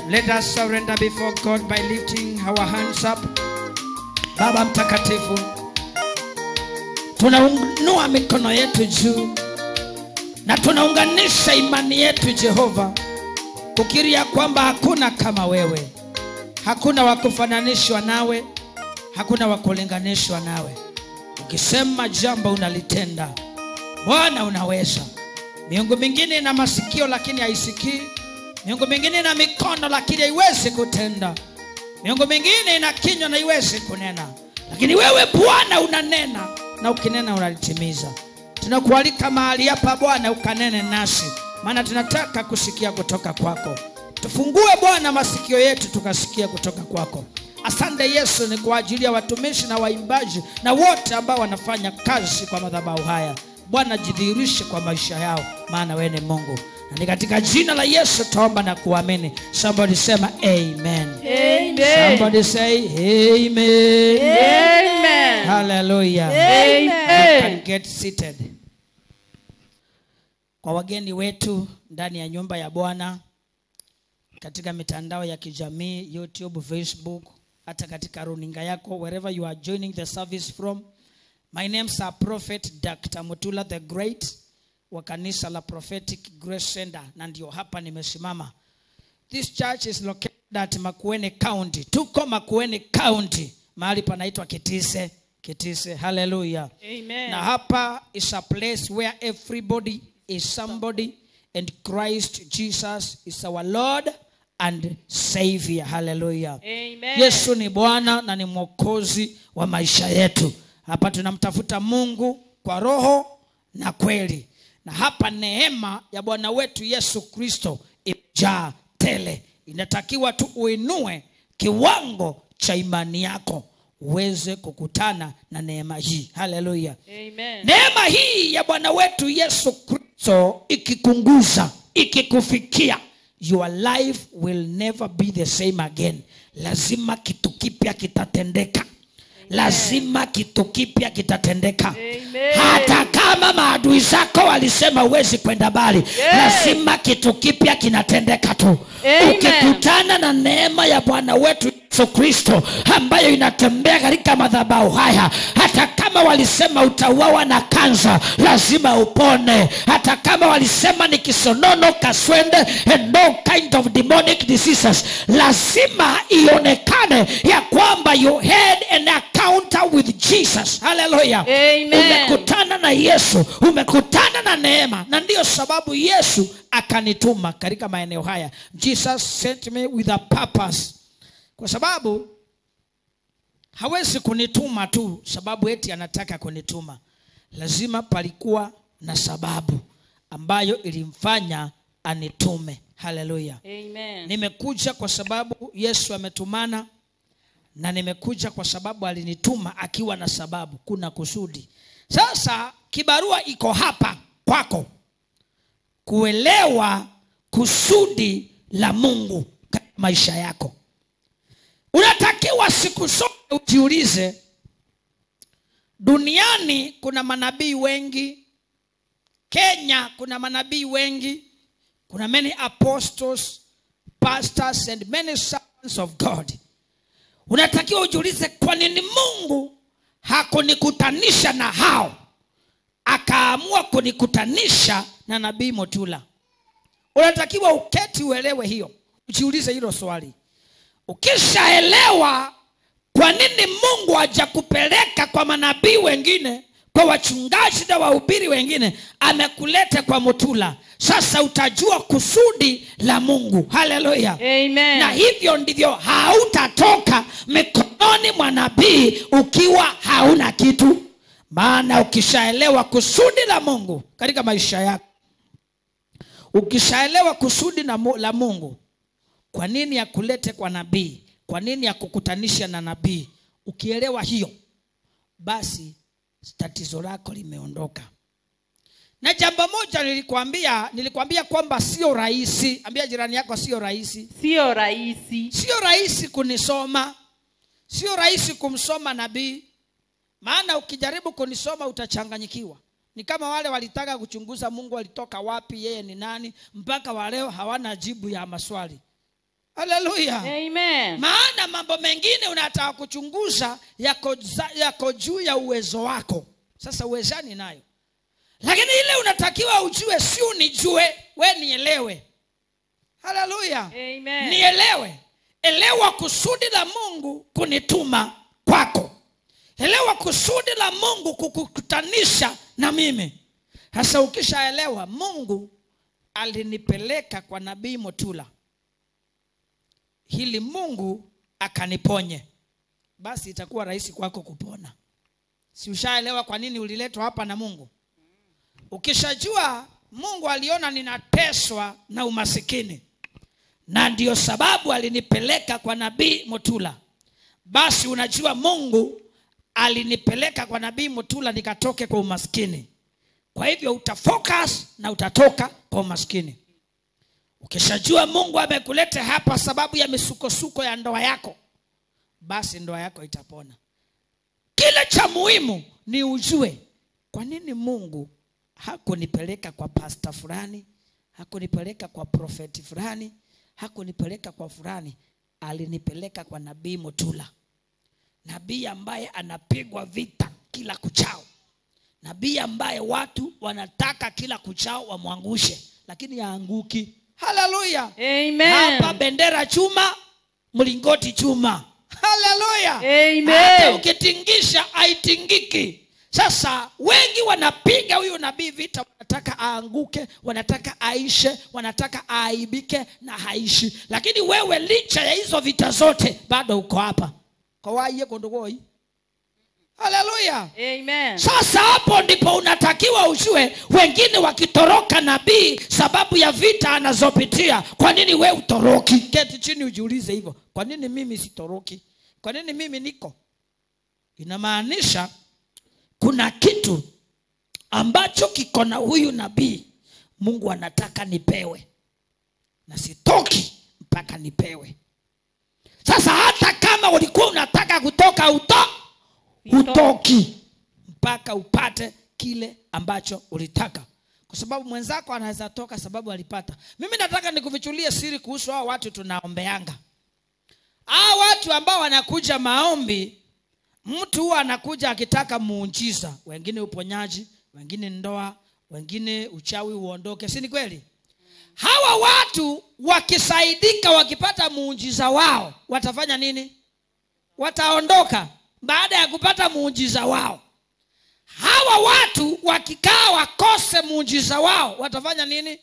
Let us surrender before God by lifting our hands up. Baba mtakatifu, tunainua mikono yetu juu na tunaunganisha imani yetu Jehova, kukiri ya kwamba hakuna kama wewe, hakuna wa kufananishwa nawe, hakuna wa kulinganishwa nawe. Ukisema jambo unalitenda, Bwana unaweza. Miungu mingine ina masikio lakini haisikii. Miungu mingine ina mikono lakini haiwezi kutenda. Miungu mingine ina kinywa na haiwezi kunena, lakini wewe Bwana unanena, na ukinena unalitimiza. Tunakualika mahali hapa Bwana, ukanene nasi, maana tunataka kusikia kutoka kwako. Tufungue Bwana masikio yetu tukasikia kutoka kwako. Asante Yesu, ni kwa ajili ya watumishi na waimbaji na wote ambao wanafanya kazi kwa madhabahu haya. Bwana, jidhihirishe kwa maisha yao, maana wewe ni Mungu, na ni katika jina la Yesu tuomba na kuamini. Somebody sema amen. Amen. Somebody say amen. Amen. Hallelujah. Amen. You can get seated. Kwa wageni wetu ndani ya nyumba ya Bwana katika mitandao ya kijamii YouTube, Facebook, hata katika runinga yako wherever you are joining the service from. My name is Prophet Dr. Mutula the Great wa kanisa la Prophetic Grace Center na ndio hapa nimesimama. This church is located at Makueni County. Tuko Makueni County, mahali panaitwa Kitise. Kitise. Hallelujah. Amen. Na hapa is a place where everybody is somebody and Christ Jesus is our Lord and Savior. Hallelujah. Amen. Yesu ni Bwana na ni mwokozi wa maisha yetu. Hapa tunamtafuta Mungu kwa roho na kweli, na hapa neema ya Bwana wetu Yesu Kristo imejaa tele. Inatakiwa tu uinue kiwango cha imani yako uweze kukutana na neema hii. Haleluya! Amen. Neema hii ya Bwana wetu Yesu Kristo ikikunguza, ikikufikia, your life will never be the same again. Lazima kitu kipya kitatendeka. Lazima kitu kipya kitatendeka. Amen. Hata kama maadui zako walisema huwezi kwenda mbali, lazima kitu kipya kinatendeka tu. Amen. Ukikutana na neema ya Bwana wetu Yesu Kristo ambayo inatembea katika madhabahu haya, hata kama walisema utauawa na kansa, lazima upone. Hata kama walisema ni kisonono, kaswende and no kind of demonic diseases, lazima ionekane ya kwamba you had an encounter with Jesus. Hallelujah. Amen. Umekutana na Yesu, umekutana na neema, na ndiyo sababu Yesu akanituma katika maeneo haya. Jesus sent me with a purpose, kwa sababu hawezi kunituma tu sababu eti anataka kunituma. Lazima palikuwa na sababu ambayo ilimfanya anitume. Haleluya. Amen. Nimekuja kwa sababu Yesu ametumana na nimekuja kwa sababu alinituma akiwa na sababu, kuna kusudi. Sasa kibarua iko hapa kwako kuelewa kusudi la Mungu katika maisha yako. Unatakiwa siku zote ujiulize, duniani kuna manabii wengi, Kenya kuna manabii wengi, kuna many apostles, pastors and many servants of God. Unatakiwa ujiulize, kwa nini Mungu hakunikutanisha na hao, akaamua kunikutanisha na nabii Motula? Unatakiwa uketi uelewe hiyo, ujiulize hilo swali. Ukishaelewa kwa nini Mungu hajakupeleka kwa manabii wengine, kwa wachungaji na wahubiri wengine, amekuleta kwa Motula, sasa utajua kusudi la Mungu. Haleluya! Amen. na hivyo ndivyo hautatoka mikononi mwa nabii ukiwa hauna kitu maana ukishaelewa kusudi la mungu katika maisha yako ukishaelewa kusudi na mu- la mungu kwa nini akulete kwa nabii kwa nini akukutanisha na nabii ukielewa hiyo basi tatizo lako limeondoka na jambo moja nilikwambia nilikwambia kwamba sio rahisi ambia jirani yako sio rahisi Sio rahisi. sio rahisi kunisoma sio rahisi kumsoma nabii maana ukijaribu kunisoma utachanganyikiwa ni kama wale walitaka kuchunguza mungu alitoka wapi yeye ni nani mpaka waleo hawana jibu ya maswali haleluya Amen. maana mambo mengine unataka kuchunguza yako, za- yako juu ya uwezo wako sasa uwezani nayo lakini ile unatakiwa ujue si unijue we nielewe haleluya Amen. nielewe elewa kusudi la mungu kunituma kwako elewa kusudi la mungu kukukutanisha na mimi sasa ukishaelewa mungu alinipeleka kwa nabii motula hili mungu akaniponye basi itakuwa rahisi kwako kupona si ushaelewa kwa nini uliletwa hapa na mungu ukishajua mungu aliona ninateswa na umasikini na ndiyo sababu alinipeleka kwa nabii motula basi unajua mungu alinipeleka kwa nabii motula nikatoke kwa umaskini kwa hivyo utafocus na utatoka kwa umaskini ukishajua mungu amekuleta hapa sababu ya misukosuko ya ndoa yako basi ndoa yako itapona kile cha muhimu ni ujue kwa nini mungu hakunipeleka kwa pasta fulani hakunipeleka kwa profeti fulani hakunipeleka kwa fulani alinipeleka kwa nabii motula nabii ambaye anapigwa vita kila kuchao nabii ambaye watu wanataka kila kuchao wamwangushe lakini haanguki haleluya hapa Amen. bendera chuma mlingoti chuma haleluya Amen. hata ukitingisha haitingiki sasa wengi wanapiga huyu nabii vita wanataka aanguke wanataka aishe wanataka aaibike na haishi lakini wewe licha ya hizo vita zote bado uko hapa kowaiye kondogoi haleluya Amen. sasa hapo ndipo unatakiwa ujue wengine wakitoroka nabii sababu ya vita anazopitia kwa nini we utoroki keti chini ujiulize hivyo kwa nini mimi sitoroki kwa nini mimi niko inamaanisha kuna kitu ambacho kiko na huyu nabii mungu anataka nipewe na sitoki mpaka nipewe sasa hata kama ulikuwa unataka kutoka uto hutoki mpaka upate kile ambacho ulitaka kwa sababu mwenzako anaweza toka sababu alipata mimi nataka nikufichulie siri kuhusu hao watu tunaombeanga hao watu ambao wanakuja maombi mtu huwa anakuja akitaka muujiza wengine uponyaji wengine ndoa wengine uchawi uondoke si ni kweli hawa watu wakisaidika wakipata muujiza wao watafanya nini wataondoka baada ya kupata muujiza wao hawa watu wakikaa wakose muujiza wao watafanya nini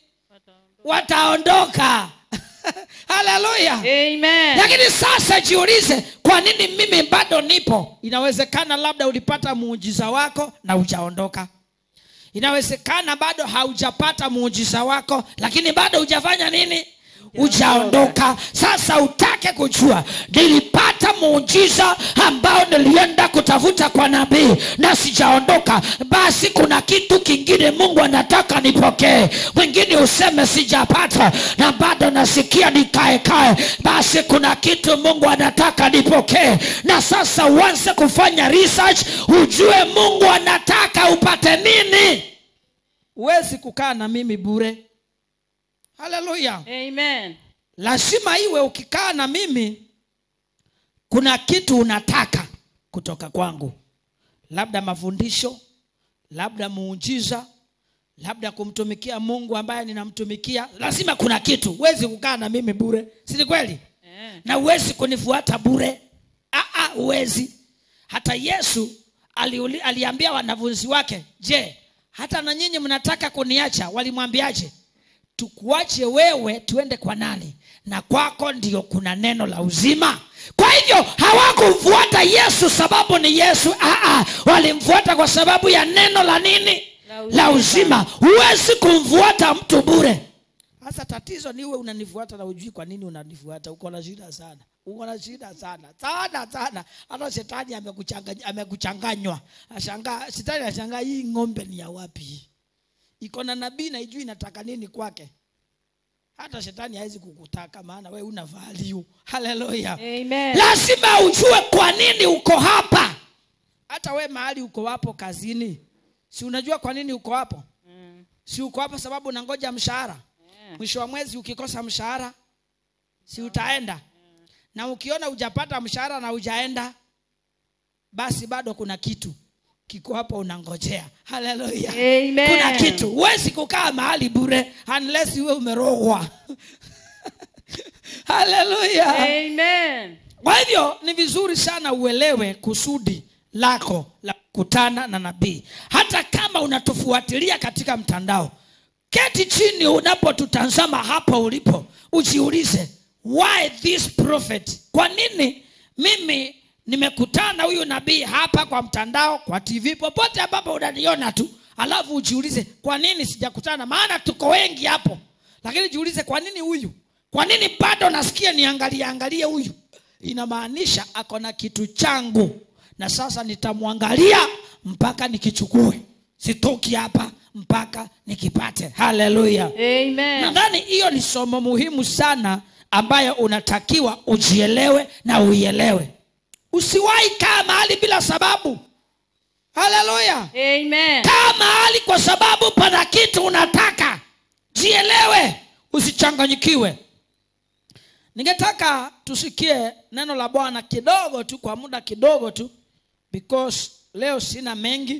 wataondoka haleluya Amen. lakini sasa jiulize kwa nini mimi bado nipo inawezekana labda ulipata muujiza wako na hujaondoka inawezekana bado haujapata muujiza wako lakini bado hujafanya nini hujaondoka sasa utake kujua nilipata muujiza ambao nilienda kutafuta kwa nabii na sijaondoka basi kuna kitu kingine mungu anataka nipokee mwingine useme sijapata na bado nasikia nikaekae basi kuna kitu mungu anataka nipokee na sasa uanze kufanya research ujue mungu anataka upate nini huwezi kukaa na mimi bure haleluya Amen. lazima iwe ukikaa na mimi kuna kitu unataka kutoka kwangu labda mafundisho labda muujiza labda kumtumikia mungu ambaye ninamtumikia lazima kuna kitu huwezi kukaa na mimi bure si ni kweli Eh. na huwezi kunifuata bure Aa, huwezi hata yesu aliuli, aliambia wanafunzi wake je hata na nyinyi mnataka kuniacha walimwambiaje tukuache wewe tuende kwa nani na kwako ndio kuna neno la uzima kwa hivyo hawakumfuata yesu sababu ni yesu Aa, walimfuata kwa sababu ya neno la nini La uzima. la uzima huwezi kumfuata mtu bure sasa tatizo ni uwe unanifuata na ujui kwa nini unanifuata uko na shida sana uko na shida sana sana sana hata shetani amekuchanganya- amekuchanganywa ashangaa shetani ashangaa hii ng'ombe ni ya wapi hii? iko na nabii na ijui inataka nini kwake hata shetani hawezi kukutaka maana we una value haleluya Amen. lazima ujue kwa nini uko hapa hata we mahali uko hapo kazini si unajua kwa nini uko hapo Mm. si uko hapo sababu unangoja mshahara Yeah. mwisho wa mwezi ukikosa mshahara si utaenda na ukiona hujapata mshahara na hujaenda basi bado kuna kitu kiko hapo unangojea haleluya Amen. kuna kitu huwezi kukaa mahali bure unless uwe umerogwa haleluya Amen. kwa hivyo ni vizuri sana uelewe kusudi lako la kukutana na nabii hata kama unatufuatilia katika mtandao keti chini unapotutazama hapa ulipo ujiulize why this prophet kwa nini mimi nimekutana huyu nabii hapa kwa mtandao kwa tv popote ambapo unaniona tu alafu ujiulize kwa nini sijakutana maana tuko wengi hapo lakini jiulize kwa nini huyu kwa nini bado nasikia niangalie angalie huyu inamaanisha ako na kitu changu na sasa nitamwangalia mpaka nikichukue sitoki hapa mpaka nikipate haleluya Amen. nadhani hiyo ni somo muhimu sana ambayo unatakiwa ujielewe na uielewe usiwahi kaa mahali bila sababu haleluya Amen. kaa mahali kwa sababu pana kitu unataka jielewe usichanganyikiwe ningetaka tusikie neno la bwana kidogo tu kwa muda kidogo tu because leo sina mengi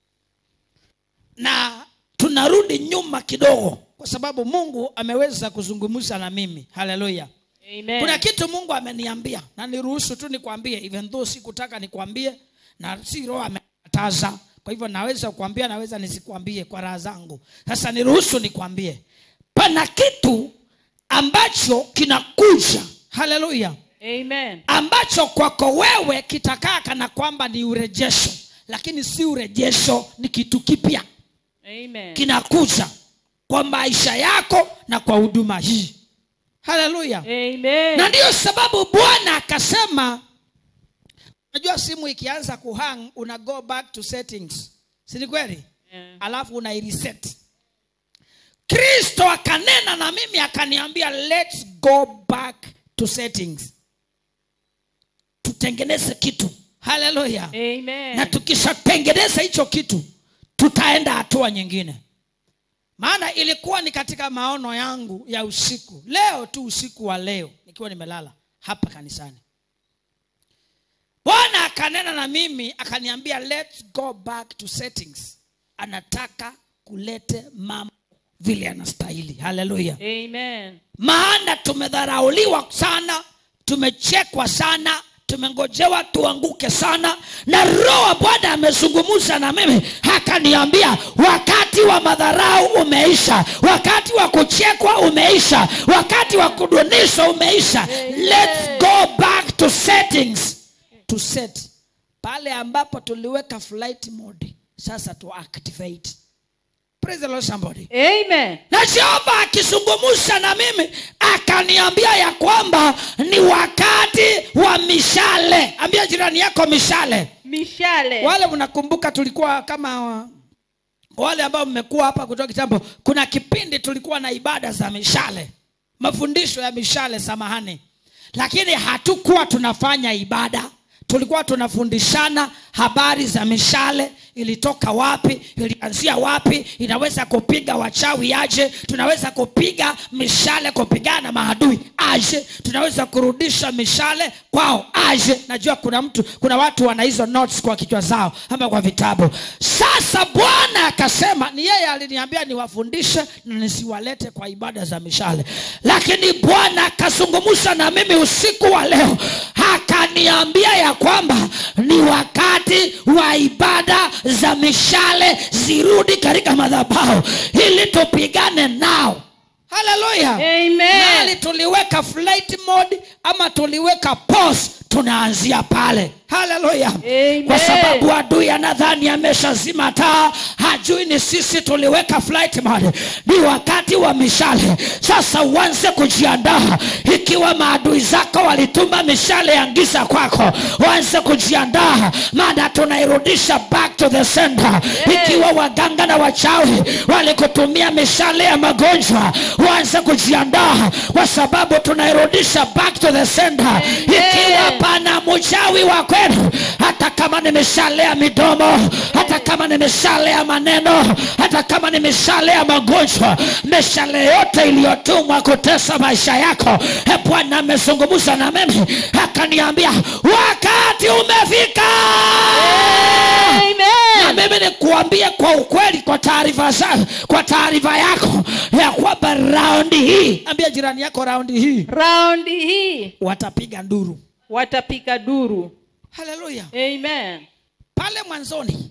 na tunarudi nyuma kidogo kwa sababu mungu ameweza kuzungumza na mimi haleluya Amen. kuna kitu mungu ameniambia na niruhusu tu nikwambie even though sikutaka nikwambie na si roho amekataza kwa hivyo naweza kukwambia naweza nisikwambie kwa raha zangu sasa niruhusu nikwambie pana kitu ambacho kinakuja haleluya Amen. ambacho kwako wewe kitakaa kana kwamba ni urejesho lakini si urejesho ni kitu kipya Amen. kinakuja kwa maisha yako na kwa huduma hii haleluya Amen. na ndiyo sababu bwana akasema unajua simu ikianza kuhang una go back to settings si ni kweli Yeah. alafu unaireset kristo akanena na mimi akaniambia let's go back to settings tutengeneze kitu haleluya na Amen. tukishatengeneza hicho kitu tutaenda hatua nyingine maana ilikuwa ni katika maono yangu ya usiku leo tu usiku wa leo nikiwa nimelala hapa kanisani bwana akanena na mimi akaniambia let's go back to settings anataka kulete mambo vile anastahili haleluya Amen. maana tumedharauliwa sana tumechekwa sana tumengojewa tuanguke sana na roho wa bwana amezungumza na mimi akaniambia wakati wa madharau umeisha wakati wa kuchekwa umeisha wakati wa kudunishwa umeisha let's go back to settings to set pale ambapo tuliweka flight mode sasa tu activate praise the lord somebody Amen. na jehova akizungumza na mimi akaniambia ya kwamba ni wakati wa mishale ambia jirani yako mishale Mishale. wale mnakumbuka tulikuwa kama wale ambao mmekuwa hapa kutoka kitambo kuna kipindi tulikuwa na ibada za mishale mafundisho ya mishale samahani lakini hatukuwa tunafanya ibada tulikuwa tunafundishana habari za mishale ilitoka wapi ilianzia wapi inaweza kupiga wachawi aje tunaweza kupiga mishale kupigana na maadui aje tunaweza kurudisha mishale kwao aje najua kuna mtu kuna watu wana hizo notes kwa kichwa zao ama kwa vitabu sasa bwana akasema ni yeye aliniambia niwafundishe na nisiwalete kwa ibada za mishale lakini bwana akazungumza na mimi usiku wa leo akaniambia ya kwamba ni wakati wa ibada za mishale zirudi katika madhabahu ili tupigane nao haleluya Amen. mahali tuliweka flight mode ama tuliweka pause tunaanzia pale haleluya Amen. kwa sababu adui anadhani ameshazima taa hajui ni sisi tuliweka flight mode ni wakati wa mishale sasa uanze kujiandaa ikiwa maadui zako walituma mishale ya giza kwako uanze kujiandaa maana tunairudisha back to the center ikiwa waganga na wachawi walikutumia mishale ya magonjwa uanze kujiandaa kwa sababu tunairudisha back to the center ikiwa pana mchawi wa kwenu hata kama nimeshalea midomo hata kama nimeshalea maneno hata kama nimeshalea magonjwa mishale yote iliyotumwa kutesa maisha yako e bwana amezungumza na mimi akaniambia wakati umefika na Amen. mimi nikuambie kwa ukweli kwa taarifa za kwa taarifa yako ya kwamba raundi hii ambia jirani yako raundi hii Raundi hii watapiga nduru watapiga duru. haleluya Amen. pale mwanzoni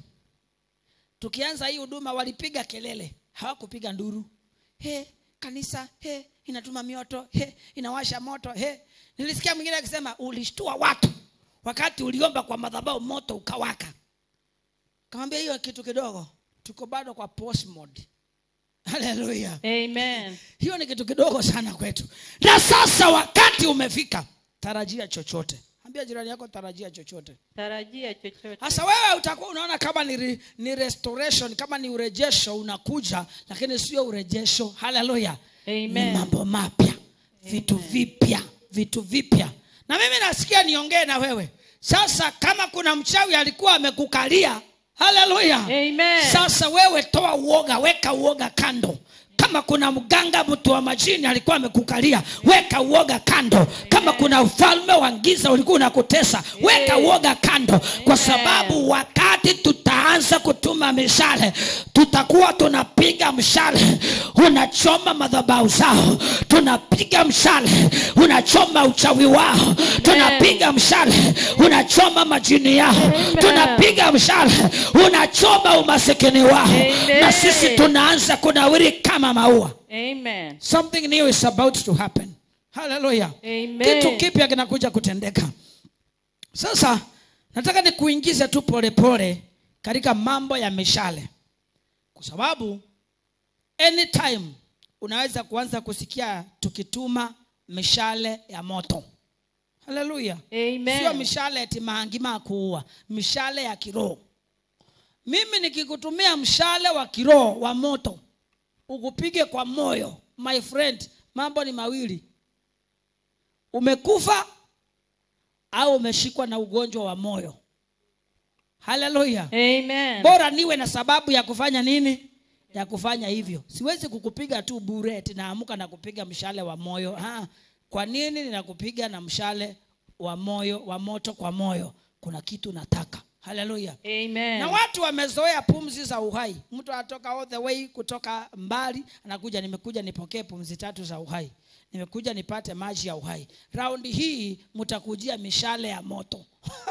tukianza hii huduma walipiga kelele hawakupiga nduru he kanisa he inatuma mioto he inawasha moto he nilisikia mwingine akisema ulishtua watu wakati uliomba kwa madhabahu moto ukawaka kamwambia hiyo kitu kidogo tuko bado kwa post mode haleluya Amen. hiyo ni kitu kidogo sana kwetu na sasa wakati umefika tarajia chochote ambia jirani yako tarajia chochote Tarajia chochote. sasa wewe utakuwa unaona kama ni, re- ni restoration kama ni urejesho unakuja lakini sio urejesho haleluya ni Amen. mambo mapya vitu vipya vitu vipya na mimi nasikia niongee na wewe sasa kama kuna mchawi alikuwa amekukalia haleluya Amen. sasa wewe toa uoga weka uoga kando kama kuna mganga mtu wa majini alikuwa amekukalia weka uoga kando kama kuna ufalme wa giza ulikuwa unakutesa weka uoga kando kwa sababu wakati tutaanza kutuma mishale tutakuwa tunapiga mshale unachoma madhabau zao tunapiga mshale unachoma uchawi wao tunapiga mshale unachoma majini yao Amen. tunapiga mshale unachoma umasikini wao Amen. na sisi tunaanza kunawiri kama maua Amen. something new is about to happen haleluya Amen. kitu kipya kinakuja kutendeka sasa nataka nikuingize tu polepole katika mambo ya mishale kwa sababu anytime unaweza kuanza kusikia tukituma mishale ya moto haleluya Amen. sio mishale eti maangima kuua mishale ya kiroho mimi nikikutumia mshale wa kiroho wa moto ukupige kwa moyo my friend mambo ni mawili umekufa au umeshikwa na ugonjwa wa moyo haleluya Amen. bora niwe na sababu ya kufanya nini ya kufanya hivyo siwezi kukupiga tu bure eti naamka na kupiga mshale wa moyo ha, kwa nini ninakupiga na mshale wa moyo wa moto kwa moyo kuna kitu nataka haleluya Amen. na watu wamezoea pumzi za uhai mtu anatoka all the way kutoka mbali anakuja nimekuja nipokee pumzi tatu za uhai nimekuja nipate maji ya uhai raundi hii mtakujia mishale ya moto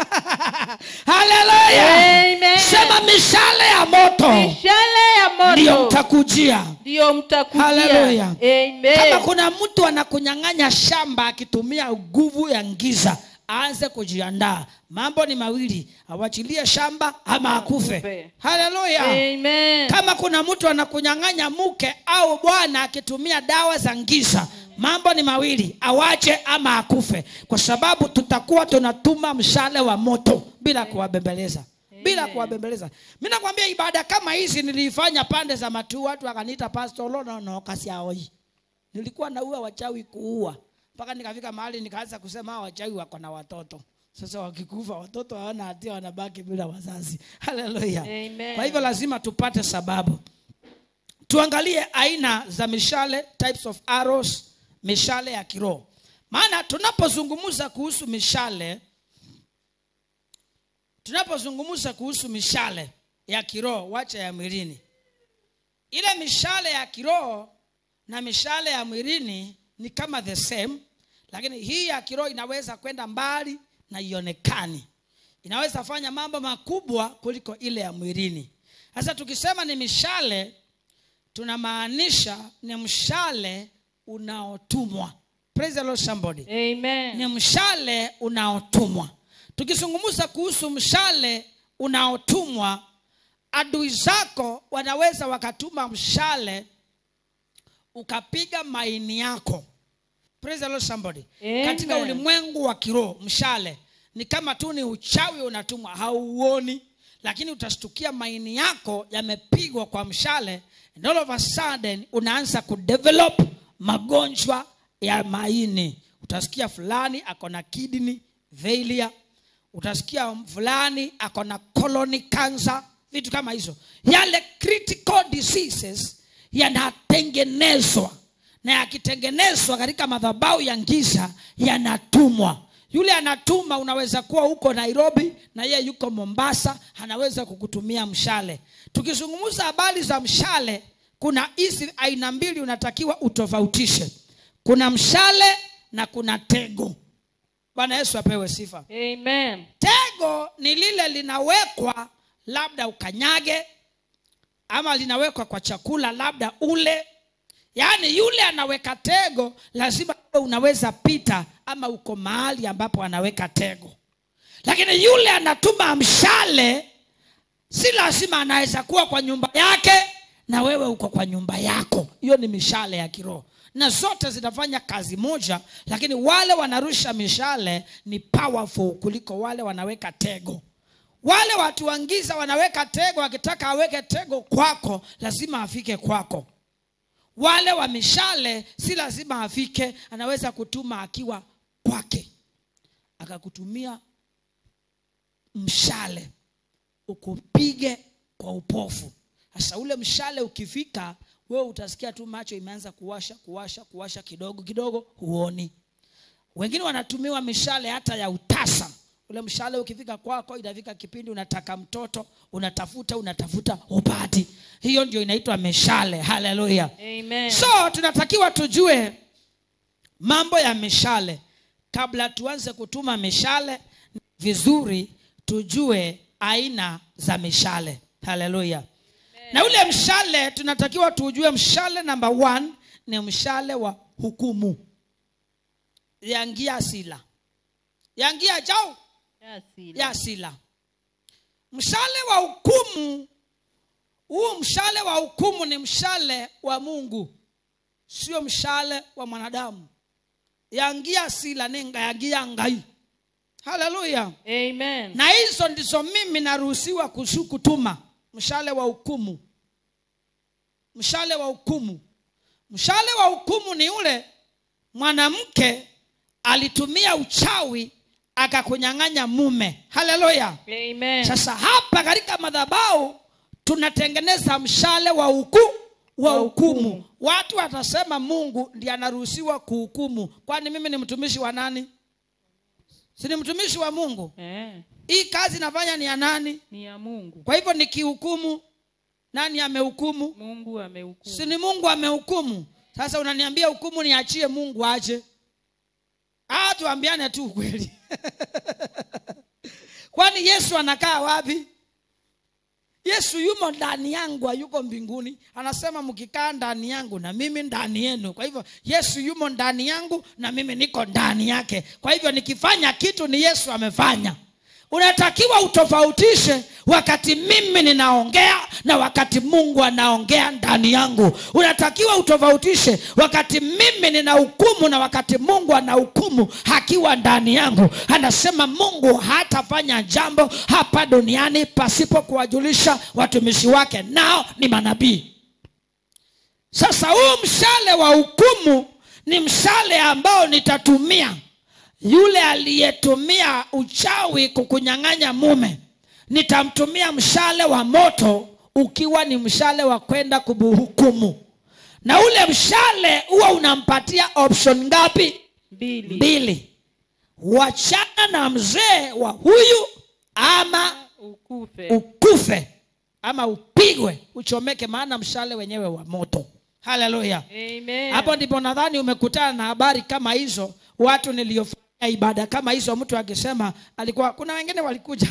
haleluya Amen. sema mishale ya moto Mishale ya ndiyo moto mtakujia ndio mtakujia. Hallelujah. Amen. kama kuna mtu anakunyang'anya shamba akitumia nguvu ya ngiza aanze kujiandaa mambo ni mawili awachilie shamba ama akufe Akufe. haleluya Amen. kama kuna mtu anakunyang'anya mke au bwana akitumia dawa za ngiza mambo ni mawili awache ama akufe kwa sababu tutakuwa tunatuma mshale wa moto bila kuwabembeleza bila kuwabembeleza mi nakwambia ibada kama hizi niliifanya pande za matuu watu wakaniita pastolononookasiaoi nilikuwa naua wachawi kuua mpaka nikafika mahali nikaanza kusema hawa wachawi wako na watoto sasa wakikufa watoto hawana hatia wanabaki bila wazazi haleluya Amen. kwa hivyo lazima tupate sababu tuangalie aina za mishale types of arrows mishale ya kiroho maana tunapozungumza kuhusu mishale tunapozungumza kuhusu mishale ya kiroho wacha ya mwilini ile mishale ya kiroho na mishale ya mwilini ni kama the same lakini hii ya kiroho inaweza kwenda mbali na ionekani inaweza fanya mambo makubwa kuliko ile ya mwilini sasa tukisema ni mishale tunamaanisha ni mshale unaotumwa praise the lord somebody Amen. ni mshale unaotumwa tukizungumza kuhusu mshale unaotumwa adui zako wanaweza wakatuma mshale ukapiga maini yako Praise the Lord somebody Amen. katika ulimwengu wa kiroho mshale ni kama tu ni uchawi unatumwa hauoni lakini utashtukia maini yako yamepigwa kwa mshale and all of a sudden unaanza kudevelop magonjwa ya maini utasikia fulani ako na kidney failure utasikia fulani ako na colony cancer vitu kama hizo yale critical diseases yanatengenezwa na yakitengenezwa katika madhabau ya giza yanatumwa yule anatuma unaweza kuwa huko nairobi na yeye yuko mombasa anaweza kukutumia mshale tukizungumza habari za mshale kuna hizi aina mbili unatakiwa utofautishe kuna mshale na kuna tego bwana yesu apewe sifa Amen. tego ni lile linawekwa labda ukanyage ama linawekwa kwa chakula labda ule yaani yule anaweka tego lazima uwe unaweza pita ama uko mahali ambapo anaweka tego lakini yule anatuma mshale si lazima anaweza kuwa kwa nyumba yake na wewe uko kwa nyumba yako hiyo ni mishale ya kiroho na zote zinafanya kazi moja lakini wale wanarusha mishale ni powerful kuliko wale wanaweka tego wale watu wangiza wanaweka tego wakitaka aweke tego kwako lazima afike kwako wale wa mishale si lazima afike anaweza kutuma akiwa kwake akakutumia mshale ukupige kwa upofu sasa ule mshale ukifika wewe utasikia tu macho imeanza kuwasha kuwasha kuwasha kidogo kidogo huoni wengine wanatumiwa mishale hata ya utasa ule mshale ukifika kwako inafika kipindi unataka mtoto unatafuta unatafuta upati hiyo ndio inaitwa mishale haleluya Amen. so tunatakiwa tujue mambo ya mishale kabla tuanze kutuma mishale ni vizuri tujue aina za mishale haleluya na ule mshale tunatakiwa tujue mshale namba one ni mshale wa hukumu yangia sila yangia jau Asili. ya sila mshale wa hukumu huu mshale wa hukumu ni mshale wa mungu sio mshale wa mwanadamu yangia sila nenga yangia ngai haleluya Amen. na hizo ndizo mimi naruhusiwa kusu- kutuma mshale wa hukumu mshale wa hukumu mshale wa hukumu ni ule mwanamke alitumia uchawi akakunyang'anya mume haleluya Amen. sasa hapa katika madhabau tunatengeneza mshale wa huku wa Wa hukumu hukumu. watu watasema mungu ndiye anaruhusiwa kuhukumu kwani mimi ni mtumishi wa nani si ni mtumishi wa mungu Eh, hii kazi nafanya ni ya nani ni ya Mungu. kwa hivyo nikihukumu nani amehukumu Mungu amehukumu. si ni mungu amehukumu sasa unaniambia hukumu niachie mungu aje ah tuambiane tu ukweli kwani yesu anakaa wapi yesu yumo ndani yangu hayuko mbinguni anasema mkikaa ndani yangu na mimi ndani yenu kwa hivyo yesu yumo ndani yangu na mimi niko ndani yake kwa hivyo nikifanya kitu ni yesu amefanya unatakiwa utofautishe wakati mimi ninaongea na wakati mungu anaongea ndani yangu unatakiwa utofautishe wakati mimi nina hukumu na wakati mungu ana hukumu akiwa ndani yangu anasema mungu hatafanya jambo hapa duniani pasipo kuwajulisha watumishi wake nao ni manabii sasa huu mshale wa hukumu ni mshale ambao nitatumia yule aliyetumia uchawi kukunyang'anya mume nitamtumia mshale wa moto ukiwa ni mshale wa kwenda kumhukumu na ule mshale huwa unampatia option ngapi Mbili. mbili wachana na mzee wa huyu ama Ukufe. ukufe ama upigwe uchomeke maana mshale wenyewe wa moto haleluya Amen. hapo ndipo nadhani umekutana na habari kama hizo watu niliyofanya ibada kama hizo mtu akisema alikuwa kuna wengine walikuja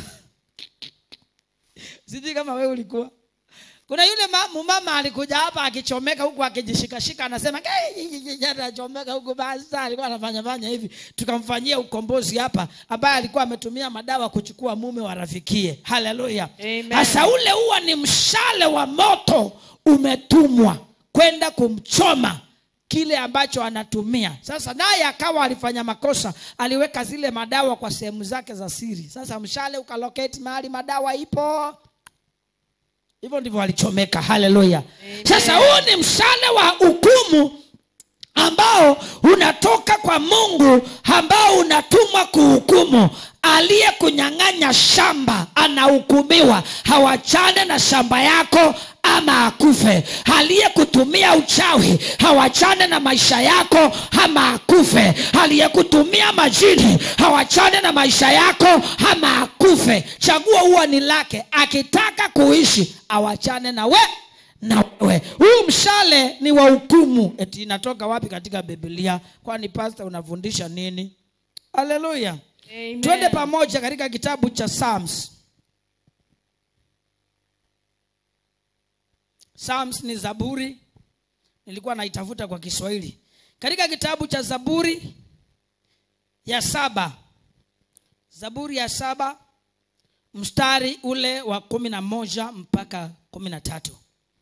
sijui kama wewe ulikuwa kuna yule ma- mama alikuja hapa akichomeka huku akijishikashika anasema anachomeka huku basi alikuwa anafanya fanya hivi tukamfanyia ukombozi hapa ambaye alikuwa ametumia madawa kuchukua mume wa rafikie haleluya Amen. sasa ule huwa ni mshale wa moto umetumwa kwenda kumchoma kile ambacho anatumia sasa naye akawa alifanya makosa aliweka zile madawa kwa sehemu zake za siri sasa mshale ukaloketi mahali madawa ipo hivyo ndivyo walichomeka haleluya Amen. sasa huu ni mshale wa hukumu ambao unatoka kwa mungu ambao unatumwa kuhukumu aliyekunyang'anya shamba anahukumiwa hawachane na shamba yako ama akufe aliyekutumia uchawi hawachane na maisha yako ama akufe aliyekutumia majini hawachane na maisha yako ama akufe chaguo huwa ni lake akitaka kuishi awachane na we na wewe huu mshale ni wa hukumu eti inatoka wapi katika biblia kwani pasta unafundisha nini haleluya Amen. twende pamoja katika kitabu cha psalms psalms ni zaburi nilikuwa naitafuta kwa kiswahili katika kitabu cha zaburi ya saba zaburi ya saba mstari ule wa kumi na moja mpaka kumi na tatu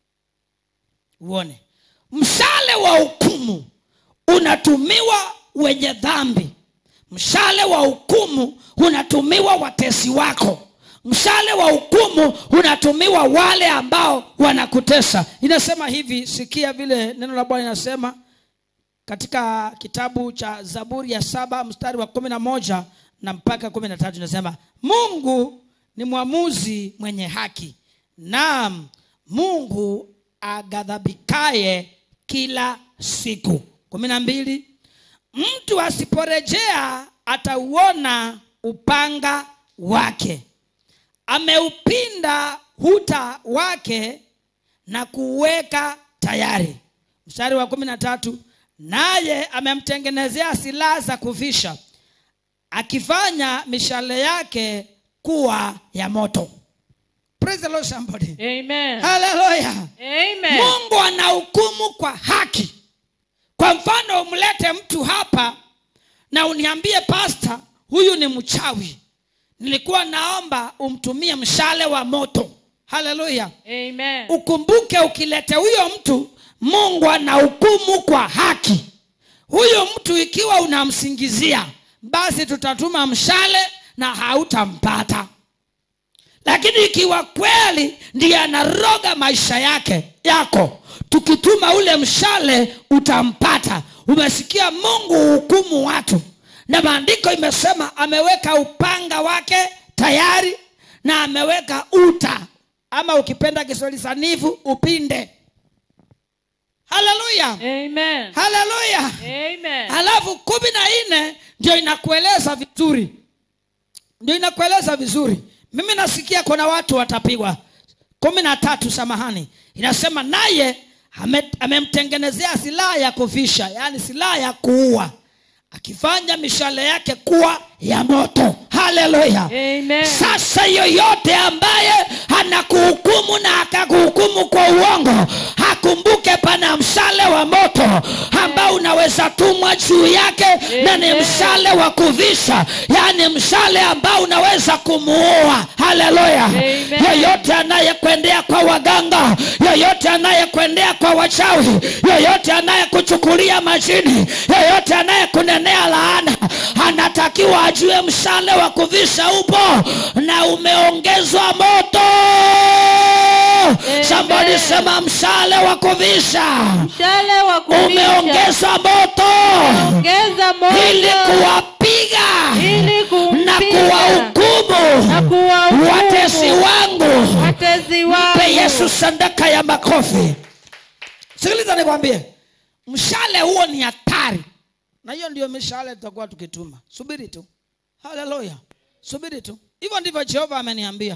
uone mshale wa hukumu unatumiwa wenye dhambi mshale wa hukumu unatumiwa watesi wako mshale wa hukumu unatumiwa wale ambao wanakutesa inasema hivi sikia vile neno la bwana inasema katika kitabu cha zaburi ya saba mstari wa kumi na moja na mpaka kumi na tatu inasema mungu ni mwamuzi mwenye haki naam mungu aghadhabikaye kila siku kumi na mbili mtu asiporejea atauona upanga wake ameupinda huta wake na kuuweka tayari mstari wa kumi na tatu naye amemtengenezea silaha za kuvisha akifanya mishale yake kuwa ya moto Praise the Lord somebody. Amen. Hallelujah. Amen. mungu anahukumu kwa haki kwa mfano umlete mtu hapa na uniambie pasta huyu ni mchawi nilikuwa naomba umtumie mshale wa moto haleluya Amen. ukumbuke ukilete huyo mtu mungu anahukumu kwa haki huyo mtu ikiwa unamsingizia basi tutatuma mshale na hautampata lakini ikiwa kweli ndiye anaroga maisha yake yako tukituma ule mshale utampata umesikia mungu hukumu watu na maandiko imesema ameweka upanga wake tayari na ameweka uta ama ukipenda kiswahili sanifu upinde haleluya Amen. haleluya Amen. halafu kumi na nne ndio inakueleza vizuri ndio inakueleza vizuri mimi nasikia kuna watu watapigwa kumi na tatu samahani inasema naye ame- amemtengenezea silaha ya kuvisha yaani silaha ya kuua akifanya mishale yake kuwa ya moto haleluya Amen. sasa yoyote ambaye anakuhukumu na akakuhukumu kwa uongo akumbuke pana mshale wa moto ambao unaweza tumwa juu yake na ni Amen. mshale wa kuvisha yaani mshale ambao unaweza kumuua haleluya Amen. yoyote anayekwendea kwa waganga yoyote anayekwendea kwa wachawi yoyote anayekuchukulia majini yoyote anayekunenea laana anatakiwa ajue mshale wa kuvisha upo na umeongezwa moto samboni sema mshale wa kuvisha Mshale wa kuvisha. umeongezwa moto Ongeza moto. ili kuwapiga Ili kumpiga. na kuwahukumu Na kuwahukumu. watesi wangu Watezi wangu. mpe yesu sadaka ya makofi sikiliza nikwambie mshale huo ni hatari na hiyo ndio mishale tutakuwa tukituma subiri tu haleluya subiri tu hivyo ndivyo jehova ameniambia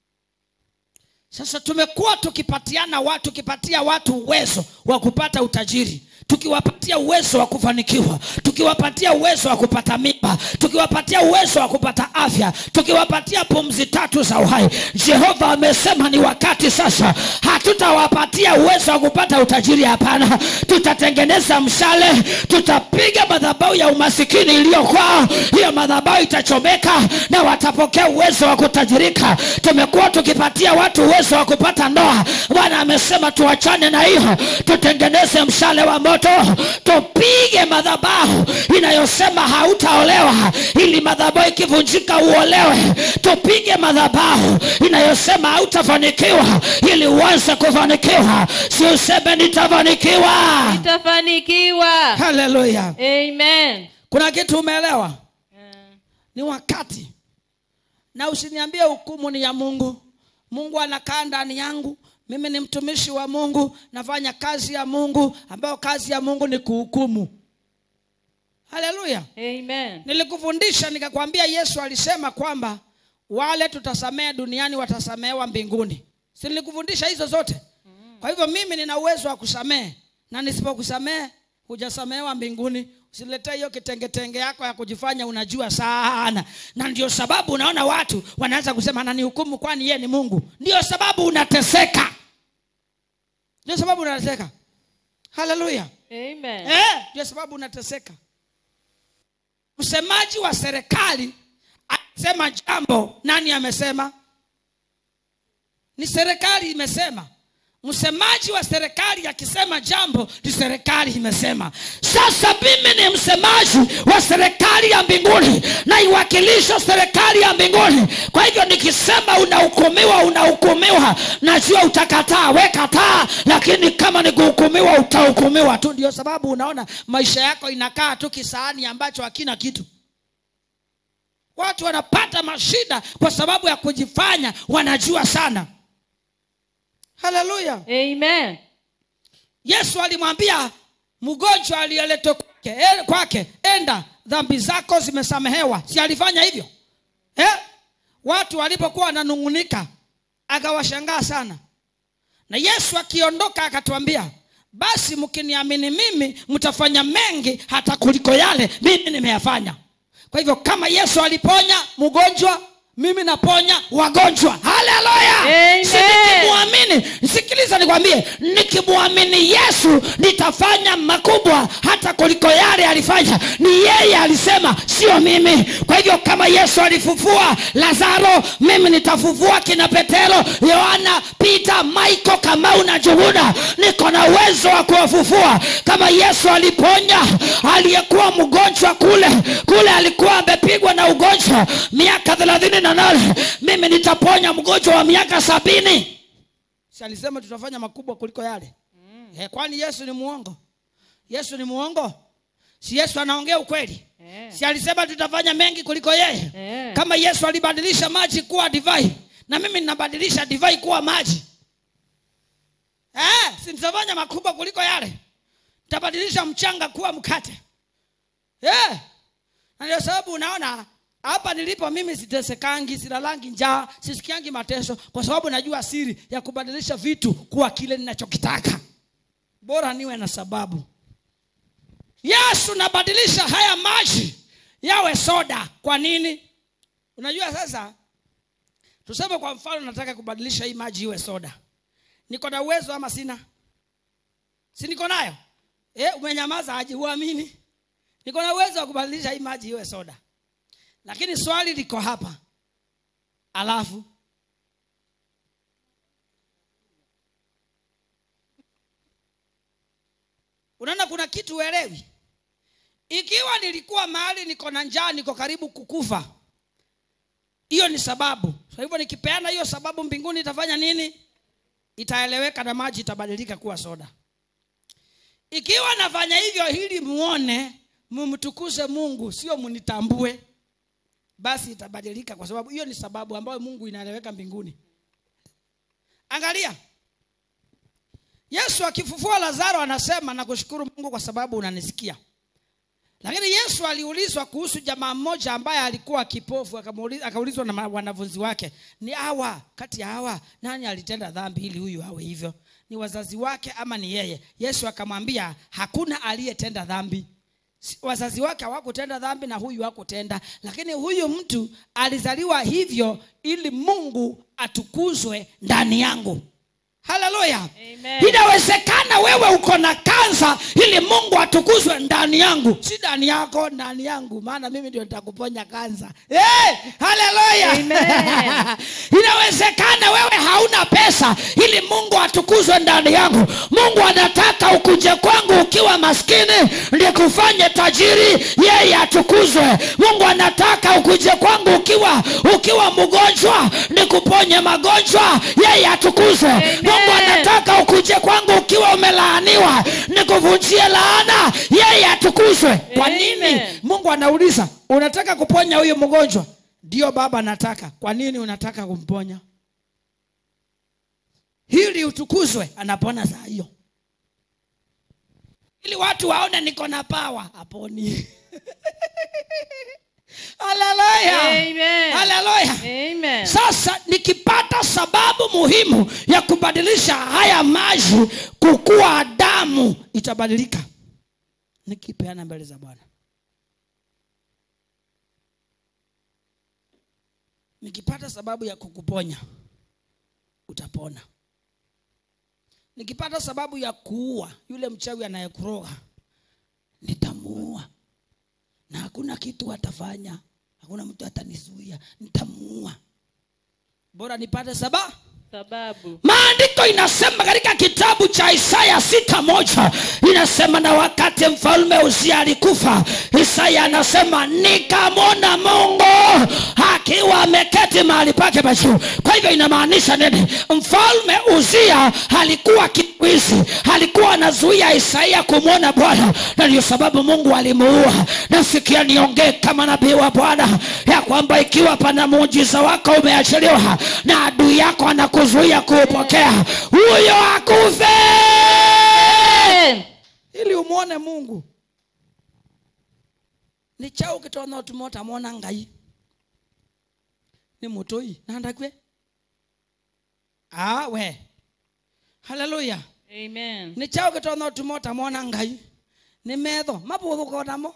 sasa tumekuwa tukipatiana watu tukipatia watu uwezo wa kupata utajiri tukiwapatia uwezo wa kufanikiwa tukiwapatia uwezo wa kupata mimba tukiwapatia uwezo wa kupata afya tukiwapatia pumzi tatu za uhai jehova amesema ni wakati sasa hatutawapatia uwezo wa kupata utajiri hapana tutatengeneza mshale tutapiga madhabau ya umasikini iliyokwao hiyo madhabau itachomeka na watapokea uwezo wa kutajirika tumekuwa tukipatia watu uwezo wa kupata ndoa bwana amesema tuachane na hiyo tutengeneze mshale wa moto moto tupige madhabahu inayosema hautaolewa ili madhabahu ikivunjika uolewe tupige madhabahu inayosema hautafanikiwa ili uanze kufanikiwa si useme nitafanikiwa Nitafanikiwa. haleluya Amen. kuna kitu umeelewa Eh, ni wakati na usiniambie hukumu ni ya mungu mungu anakaa ndani yangu mimi ni mtumishi wa mungu nafanya kazi ya mungu ambayo kazi ya mungu ni kuhukumu haleluya Amen. nilikufundisha nikakwambia yesu alisema kwamba wale tutasamehe duniani watasamehewa mbinguni si nilikufundisha hizo zote kwa hivyo mimi nina uwezo wa kusamehe na nisipokusamehe hujasamehewa mbinguni usiletee hiyo kitengetenge yako ya kujifanya unajua sana na ndio sababu unaona watu wanaanza kusema ananihukumu kwani yeye ni mungu ndio sababu unateseka ndio sababu unateseka haleluya Amen. Eh, ndio sababu unateseka msemaji wa serikali akisema jambo nani amesema ni serikali imesema msemaji wa serikali akisema jambo ni serikali imesema sasa mimi ni msemaji wa serikali ya mbinguni naiwakilisha serikali ya mbinguni kwa hivyo nikisema unahukumiwa unahukumiwa najua utakataa we kataa lakini kama ni kuhukumiwa utahukumiwa tu ndio sababu unaona maisha yako inakaa tu kisaani ambacho hakina kitu watu wanapata mashida kwa sababu ya kujifanya wanajua sana haleluya Amen. yesu alimwambia mgonjwa aliyeletwa kwake e, kwake enda dhambi zako zimesamehewa si alifanya hivyo eh? watu walipokuwa wananung'unika akawashangaa sana na yesu akiondoka akatuambia basi mkiniamini mimi mtafanya mengi hata kuliko yale mimi nimeyafanya kwa hivyo kama yesu aliponya mgonjwa mimi naponya wagonjwa haleluya Amen. Si nikimwamini sikiliza nikwambie nikimwamini yesu nitafanya makubwa hata kuliko yale alifanya ni yeye alisema sio mimi kwa hivyo kama yesu alifufua lazaro mimi nitafufua kina petero yohana pita maiko kamau na juhuda niko na uwezo wa kuwafufua kama yesu aliponya aliyekuwa mgonjwa kule kule alikuwa amepigwa na ugonjwa miaka thelathini na nane mimi nitaponya mgonjwa wa miaka sabini si alisema tutafanya makubwa kuliko yale mm. eh, kwani yesu ni muongo yesu ni muongo si yesu anaongea ukweli Eh. si alisema tutafanya mengi kuliko yeye Eh. kama yesu alibadilisha maji kuwa divai na mimi ninabadilisha divai kuwa maji eh, si nitafanya makubwa kuliko yale nitabadilisha mchanga kuwa mkate eh. na ndio sababu unaona hapa nilipo mimi sitesekangi silalangi njaa sisikiangi mateso kwa sababu najua siri ya kubadilisha vitu kuwa kile ninachokitaka bora niwe na sababu yesu nabadilisha haya maji yawe soda kwa nini unajua sasa tuseme kwa mfano nataka kubadilisha hii maji iwe soda niko na uwezo ama sina si niko nayo e, umenyamaza aje huamini niko na uwezo wa kubadilisha hii maji iwe soda lakini swali liko hapa alafu unaona kuna kitu uelewi ikiwa nilikuwa mahali niko na njaa niko karibu kukufa hiyo ni sababu kwa hivyo nikipeana hiyo sababu mbinguni itafanya nini itaeleweka na maji itabadilika kuwa soda ikiwa nafanya hivyo ili muone mumtukuze mungu sio munitambue basi itabadilika kwa sababu hiyo ni sababu ambayo mungu inaeleweka mbinguni angalia yesu akifufua lazaro anasema nakushukuru mungu kwa sababu unanisikia lakini yesu aliulizwa kuhusu jamaa mmoja ambaye alikuwa kipofu akamuuliza- akaulizwa na ma- wanafunzi wake ni hawa kati ya hawa nani alitenda dhambi ili huyu awe hivyo ni wazazi wake ama ni yeye yesu akamwambia hakuna aliyetenda dhambi Si- wazazi wake hawakutenda dhambi na huyu hakutenda lakini huyu mtu alizaliwa hivyo ili mungu atukuzwe ndani yangu haleluya Amen. inawezekana wewe uko na kansa ili mungu atukuzwe ndani yangu si ndani yako ndani yangu maana mimi ndio nitakuponya kansa hey, haleluya Amen. inawezekana wewe hauna pesa ili mungu atukuzwe ndani yangu mungu anataka ukuje kwangu ukiwa maskini ndikufanye tajiri yeye atukuzwe mungu anataka ukuje kwangu ukiwa ukiwa mgonjwa nikuponye magonjwa yeye atukuzwe Amen. mungu anataka ukuje kwangu ukiwa umelaaniwa nikuvunjie laana yeye atukuzwe kwa nini Amen. mungu anauliza unataka kuponya huyu mgonjwa ndio baba nataka kwa nini unataka kumponya hili utukuzwe anapona saa hiyo ili watu waone niko na pawa aponi haleluya Amen. haleluya Amen. sasa nikipata sababu muhimu ya kubadilisha haya maji kukuwa damu itabadilika nikipeana mbele za bwana nikipata sababu ya kukuponya utapona nikipata sababu ya kuua yule mchawi anayekuroga nitamuua na hakuna kitu atafanya hakuna mtu atanizuia nitamuua bora nipate sababu Sababu. maandiko inasema katika kitabu cha isaya sita moja inasema na wakati mfalme uzia alikufa isaya anasema nikamwona mungu akiwa ameketi mahali pake pa juu kwa hivyo inamaanisha nini mfalme uzia alikuwa kiwizi alikuwa anazuia isaia kumwona bwana na ndio sababu mungu alimuua nasikia niongee kama nabii wa bwana ya kwamba ikiwa pana muujiza wako umeachiliwa na adui yako anakuzuia kuupokea huyo akufe Amen. ili umwone mungu ni chau kitona utumota mwona ngai ni mutoi nandakwe ah we haleluya Amen. nä chao gä tona å tumota mona ngai nä metho mabå thå ko namo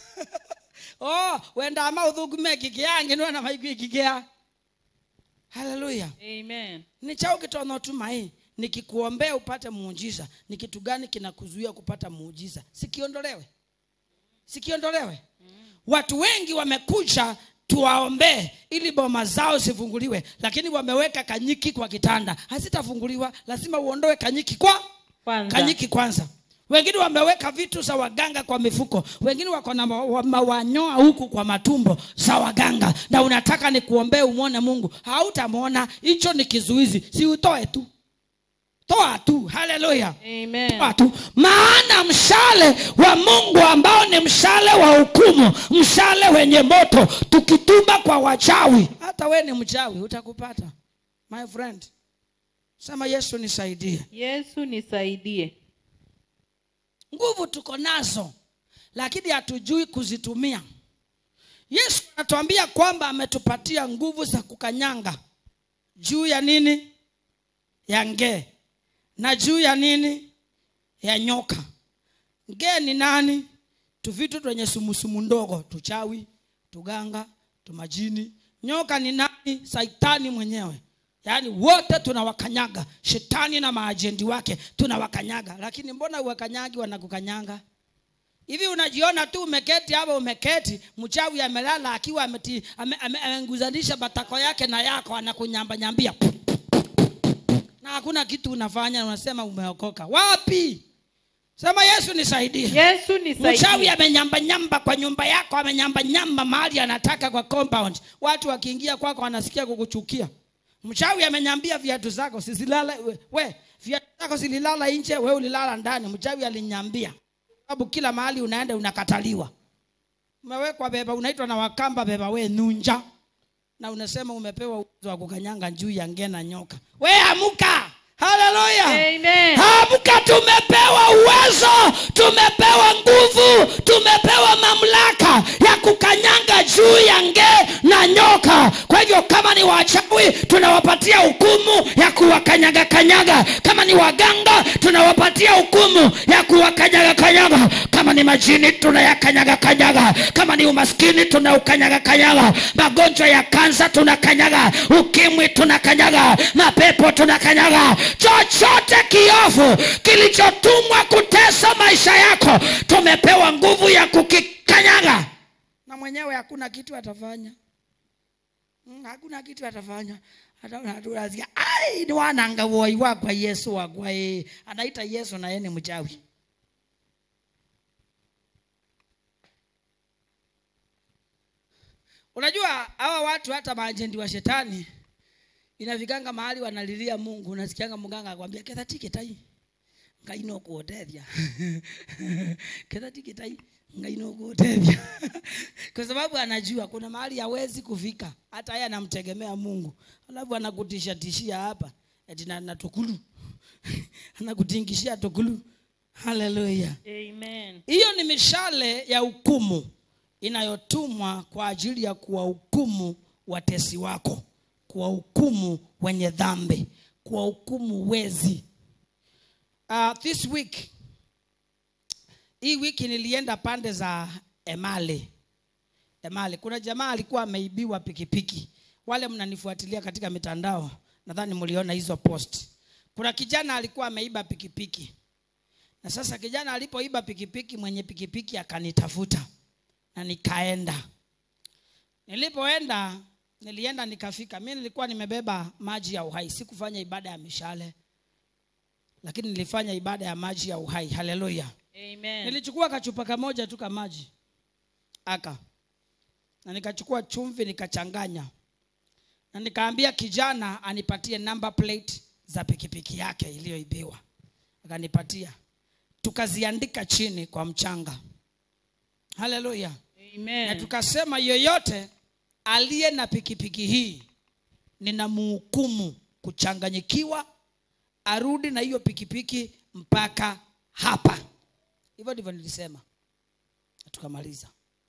o wendaa maå thå ngu mekikä ya ngä nä na maigua ikikä ya haleluya Amen. ni chao gä tona å tumai nikikuombea upate muujiza ni kitu gani kinakuzuia kupata muujiza sikiondolewe sikiondolewe watu wengi wamekuja tuwaombee ili boma zao zifunguliwe lakini wameweka kanyiki kwa kitanda hazitafunguliwa lazima uondoe kanyiki kwa Kwanza. kanyiki kwanza wengine wameweka vitu za waganga kwa mifuko wengine wako na ma- wa- mawanyoa huku kwa matumbo za waganga na unataka ni kuombee umwone mungu hautamwona hicho ni kizuizi si utoe tu toa tu haleluya Amen. watu maana mshale wa mungu ambao ni mshale wa hukumu mshale wenye moto tukituma kwa wachawi hata we ni mchawi utakupata my friend sema yesu nisaidie Yesu nisaidie. nguvu tuko nazo lakini hatujui kuzitumia yesu anatuambia kwamba ametupatia nguvu za kukanyanga juu ya nini ya ngee na juu ya nini ya nyoka ngee ni nani tuvitu twenye sumusumu ndogo tuchawi tuganga tumajini nyoka ni nani saitani mwenyewe yaani wote tunawakanyaga shetani na maajendi wake tunawakanyaga lakini mbona uwakanyagi wanakukanyanga hivi unajiona tu umeketi hapa umeketi mchawi amelala akiwa ameti- ame- ame- ameguzanisha matako yake na yako anakunyambanyambia na hakuna kitu unafanya unasema umeokoka wapi sema yesu nisaidie Yesu mchawi nisaidie. amenyambanyamba kwa nyumba yako amenyambanyamba mahali anataka kwa compound watu wakiingia kwako wanasikia kukuchukia mchawi amenyambia viatu zako sisilala we, we viatu zako zililala nje we ulilala ndani mchawi alinyambia sababu kila mahali unaenda unakataliwa umewekwa beba unaitwa na wakamba beba we nunja na unasema umepewa uwezo wa kukanyanga juu ya ngena nyoka we amuka haleluya Amen. amka tumepewa uwezo tumepewa nguvu tumepewa mamlaka ya kukanyanga juu ya nge na nyoka kwa hivyo kama ni wachawi tunawapatia hukumu ya kuwakanyaga kanyaga kama ni waganga tunawapatia hukumu ya kuwakanyaga kanyaga kama ni ni majini tunayakanyaga kanyaga kama ni umaskini tunaukanyaga kanyaga magonjwa ya kansa tunakanyaga ukimwi tunakanyaga mapepo tunakanyaga chochote kiovu kilichotumwa kutesa maisha yako tumepewa nguvu ya kukikanyaga na mwenyewe hakuna kitu atafanya Mm, hakuna kitu atafanya Ataona tu anasikia, ai ni wananga woi wakwa yesu wakwa eh." anaita yesu na yeye ni mchawi unajua hawa watu hata maajendi wa shetani inafikanga mahali wanalilia mungu unasikianga mganga akwambia ketha tikitai ngai no kuotethia ketha tikitai ngai no kuotethia kwa sababu anajua kuna mahali hawezi kufika hata yeye anamtegemea mungu alafu anakutisha tishia hapa eti na, na tukulu anakutingishia tukulu haleluya Amen. hiyo ni mishale ya hukumu inayotumwa kwa ajili ya kuwahukumu watesi wako kuwahukumu wenye dhambi kuwahukumu wezi uh, this week hii wiki nilienda pande za emale emale kuna jamaa alikuwa ameibiwa pikipiki wale mnanifuatilia katika mitandao nadhani mliona hizo post kuna kijana alikuwa ameiba pikipiki na sasa kijana alipoiba pikipiki mwenye pikipiki akanitafuta na nikaenda nilipoenda nilienda nikafika mi nilikuwa nimebeba maji ya uhai sikufanya ibada ya mishale lakini nilifanya ibada ya maji ya uhai haleluya Amen. nilichukua kachupa kamoja tu ka maji aka na nikachukua chumvi nikachanganya na nikaambia kijana anipatie number plate za pikipiki yake iliyoibiwa akanipatia tukaziandika chini kwa mchanga haleluya na Amen. tukasema yoyote aliye na pikipiki hii ninamuhukumu kuchanganyikiwa arudi na hiyo pikipiki mpaka hapa hivyo ndivyo nilisema Na tukamaliza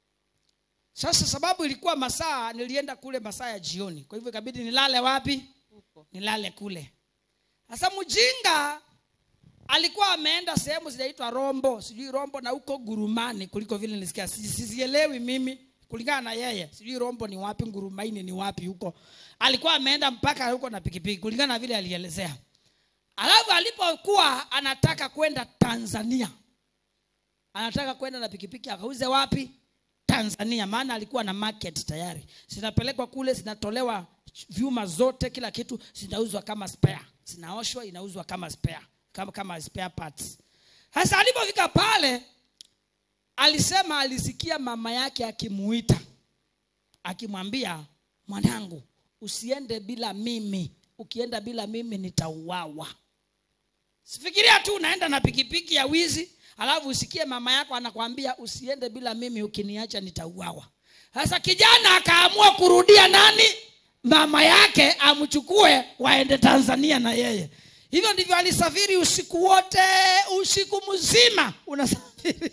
sasa sababu ilikuwa masaa nilienda kule masaa ya jioni kwa hivyo ikabidi nilale wapi Huko. nilale kule sasa mjinga alikuwa ameenda sehemu zinaitwa rombo sijui rombo na huko gurumani kuliko vile nilisikia Si- sizielewi mimi kulingana na yeye sijui rombo ni wapi ngurumaini ni wapi huko alikuwa ameenda mpaka huko na pikipiki kulingana na vile alielezea alafu alipokuwa anataka kwenda tanzania anataka kwenda na pikipiki akauze wapi tanzania maana alikuwa na market tayari zinapelekwa kule zinatolewa vyuma zote kila kitu zinauzwa kama spare zinaoshwa inauzwa kama spare kama, kama spare parts sasa alipofika pale alisema alisikia mama yake akimuita akimwambia mwanangu usiende bila mimi ukienda bila mimi nitauawa sifikiria tu unaenda na pikipiki ya wizi alafu usikie mama yako anakwambia usiende bila mimi ukiniacha nitauawa sasa kijana akaamua kurudia nani mama yake amchukue waende tanzania na yeye hivyo ndivyo alisafiri usiku wote usiku mzima unasafiri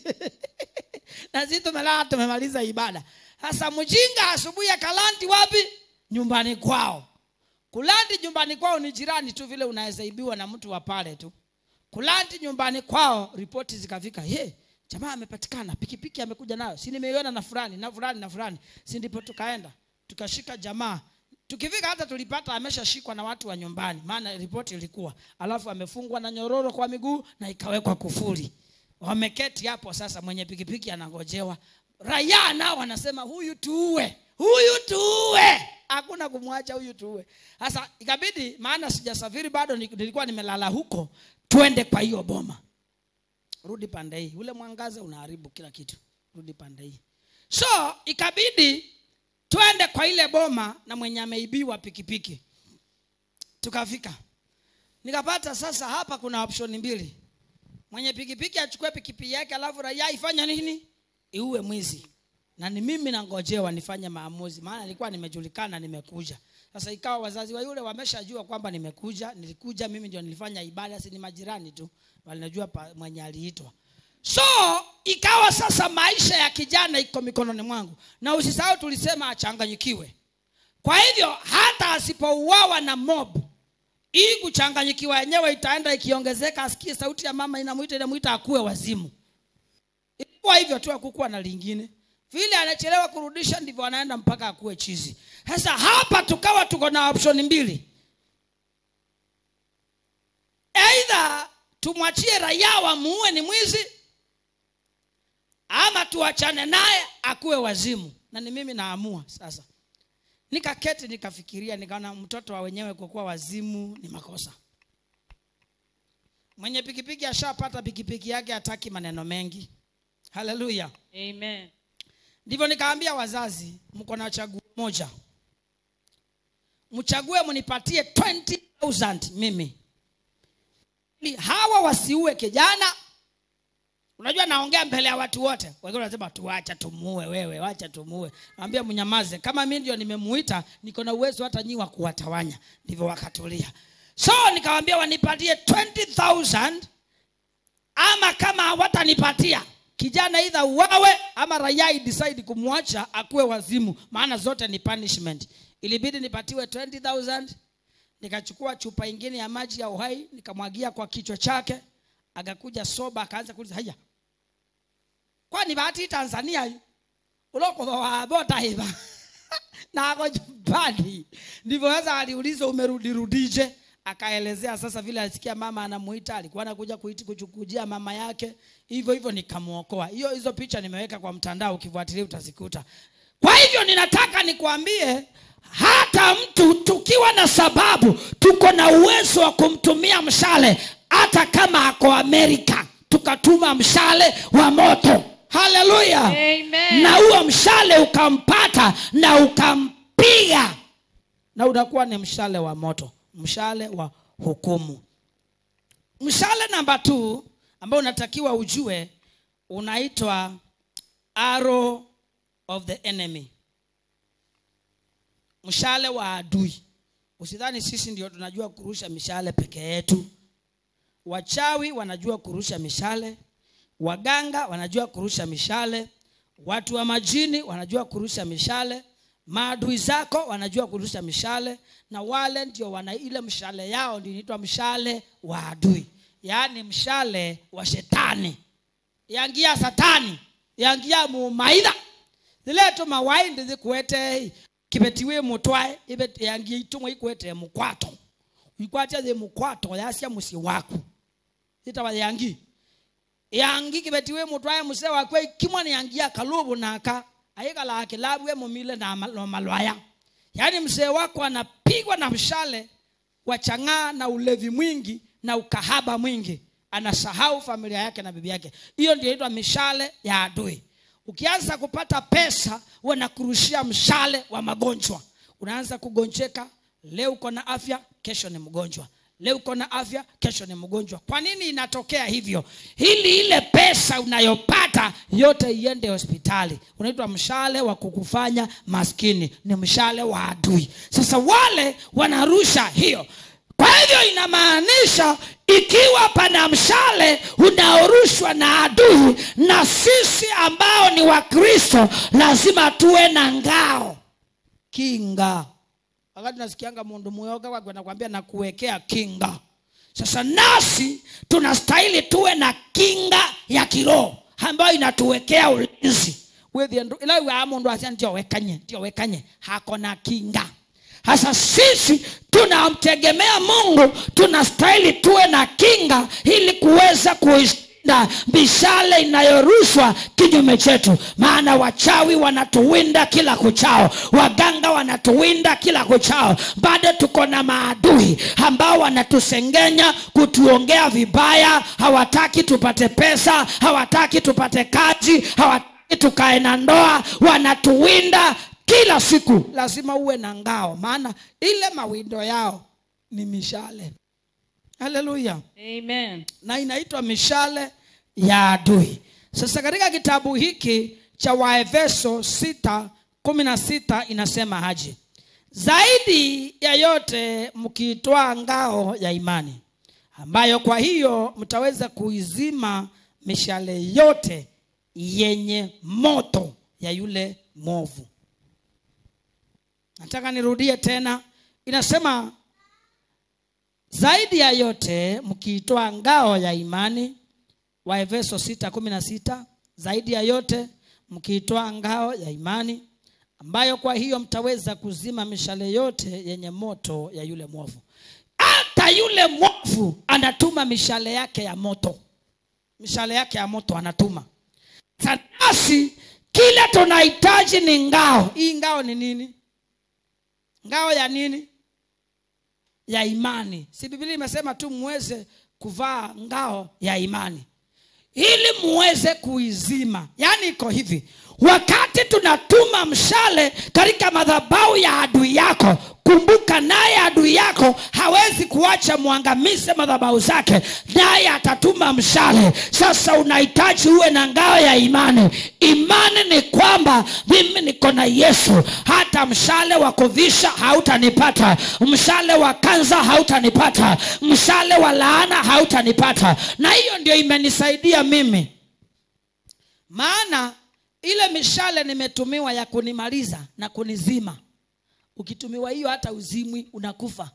na sisi tumelala tumemaliza ibada sasa mjinga asubuhi akalandi wapi nyumbani kwao kulandi nyumbani kwao ni jirani tu vile unaweza ibiwa na mtu wa pale tu kulandi nyumbani kwao ripoti zikafika ye jamaa amepatikana pikipiki amekuja nayo si nimeiona na fulani na fulani na fulani si ndipo tukaenda tukashika jamaa tukifika hata tulipata ameshashikwa na watu wa nyumbani maana ripoti ilikuwa alafu amefungwa na nyororo kwa miguu na ikawekwa kufuri wameketi hapo sasa mwenye pikipiki anangojewa raia nao wanasema huyu tuue huyu tuue hakuna kumwacha huyu tuue sasa ikabidi maana sijasafiri bado ni- nilikuwa nimelala huko twende kwa hiyo boma rudi pande hii ule mwangaza unaharibu kila kitu rudi pande hii so ikabidi twende kwa ile boma na mwenye ameibiwa pikipiki tukafika nikapata sasa hapa kuna option mbili mwenye pikipiki achukue pikipiki yake alafu raia ifanya nini iue mwizi na ni mimi nangojewa nifanye maamuzi maana nilikuwa nimejulikana nimekuja sasa ikawa wazazi wa yule wameshajua kwamba nimekuja nilikuja mimi ndio nilifanya ibada si ni majirani tu walinajua pa- mwenye aliitwa so ikawa sasa maisha ya kijana iko mikononi mwangu na usisahau tulisema achanganyikiwe kwa hivyo hata asipouawa na mob hii kuchanganyikiwa yenyewe itaenda ikiongezeka asikie sauti ya mama inamwita inamwita akuwe wazimu ilikuwa hivyo tu hakukuwa na lingine vile anachelewa kurudisha ndivyo anaenda mpaka akuwe chizi sasa hapa tukawa tuko na option mbili eidha tumwachie raia wamuue ni mwizi ama tuachane naye akuwe wazimu na ni mimi naamua sasa nikaketi nikafikiria nikaona mtoto wa wenyewe kukuwa wazimu ni makosa mwenye pikipiki ashapata pikipiki yake hataki maneno mengi haleluya Amen. ndivyo nikaambia wazazi mko na chaguo moja mchague mnipatie 20000 mimi ili hawa wasiue kijana unajua naongea mbele ya watu wote wengine wanasema tuacha tumuue wewe wacha tumuue naambia mnyamaze kama mi ndio nimemuita niko na uwezo hata nyi wa kuwatawanya ndivyo wakatulia so nikawambia wanipatie 20000 ama kama hawatanipatia kijana idha uwawe ama raia idecide kumwacha akuwe wazimu maana zote ni punishment ilibidi nipatiwe 20000 nikachukua chupa ingine ya maji ya uhai nikamwagia kwa kichwa chake akakuja soba akaanza kuuliza haya kwani bahati tanzania hii ulokova wabota hiva na ako nyumbani ndivyo sasa aliuliza umerudirudije akaelezea sasa vile alisikia mama anamuita alikuwa anakuja kuiti kuchukujia mama yake hivyo hivyo nikamwokoa hiyo hizo picha nimeweka kwa mtandao ukifuatilia utazikuta kwa hivyo ninataka nikwambie hata mtu tukiwa na sababu tuko na uwezo wa kumtumia mshale hata kama ako amerika tukatuma mshale wa moto haleluya Amen. na huo mshale ukampata na ukampiga na unakuwa ni mshale wa moto mshale wa hukumu mshale namba t ambao unatakiwa ujue unaitwa arrow of the enemy mshale wa adui usidhani sisi ndio tunajua kurusha mishale peke yetu wachawi wanajua kurusha mishale waganga wanajua kurusha mishale watu wa majini wanajua kurusha mishale maadui zako wanajua kurusha mishale na wale ndio wana ile mshale yao ndio inaitwa mshale wa adui yaani mshale wa shetani yangia satani yangia mumaitha zileto mawaindi zikuete kibetiwe mutwae ibe yangia itumwa ikuete mukwato ikwatia ze mukwato yasia musi waku itawa yangi yangi kibetiwe mutwae muse wakwe kimwa ni yangia kalubu naka ayikala akilabwe mumile na ma- na malwaya yaani mzee wako anapigwa na mshale wa chang'aa na ulevi mwingi na ukahaba mwingi anasahau familia yake na bibi yake hiyo ndio inaitwa mishale ya adui ukianza kupata pesa wanakurushia mshale wa magonjwa unaanza kugonjeka leo uko na afya kesho ni mgonjwa leo uko na afya kesho ni mgonjwa kwa nini inatokea hivyo ili ile pesa unayopata yote iende hospitali unaitwa mshale wa kukufanya maskini ni mshale wa adui sasa wale wanarusha hiyo kwa hivyo inamaanisha ikiwa pana mshale unaorushwa na adui na sisi ambao ni wakristo lazima tuwe na ngao kinga wakati nasikianga mundu muyoga wake anakwambia nakuwekea kinga sasa nasi tunastahili tuwe na kinga ya kiroho ambayo inatuwekea ulinzi ilawa mundu asia ndio wekanye ndio wekanye hako na kinga hasa sisi tunamtegemea mungu tunastahili tuwe na kinga ili kuweza kuishinda mishale inayorushwa kinyume chetu maana wachawi wanatuwinda kila kuchao waganga wanatuwinda kila kuchao bado tuko na maadui ambao wanatusengenya kutuongea vibaya hawataki tupate pesa hawataki tupate kazi hawataki tukae na ndoa wanatuwinda kila siku lazima uwe na ngao maana ile mawindo yao ni mishale haleluya Amen. na inaitwa mishale ya adui sasa katika kitabu hiki cha waefeso 6 16 inasema haji zaidi ya yote mkiitwaa ngao ya imani ambayo kwa hiyo mtaweza kuizima mishale yote yenye moto ya yule mwovu nataka nirudie tena inasema zaidi ya yote mkiitoa ngao ya imani waefeso 6:16 zaidi ya yote mkiitoa ngao ya imani ambayo kwa hiyo mtaweza kuzima mishale yote yenye moto ya yule mwovu hata yule mwovu anatuma mishale yake ya moto mishale yake ya moto anatuma sanasi kile tunahitaji ni ngao hii ngao ni nini ngao ya nini ya imani si biblia imesema tu muweze kuvaa ngao ya imani ili muweze kuizima yaani iko hivi wakati tunatuma mshale katika madhabau ya adui yako kumbuka naye adui yako hawezi kuacha mwangamize madhabau zake naye atatuma mshale sasa unahitaji uwe na ngao ya imani imani ni kwamba mimi niko na yesu hata mshale wa kuvisha hautanipata mshale wa kanza hautanipata mshale wa laana hautanipata na hiyo ndio imenisaidia mimi maana ile mishale nimetumiwa ya kunimaliza na kunizima ukitumiwa hiyo hata uzimwi unakufa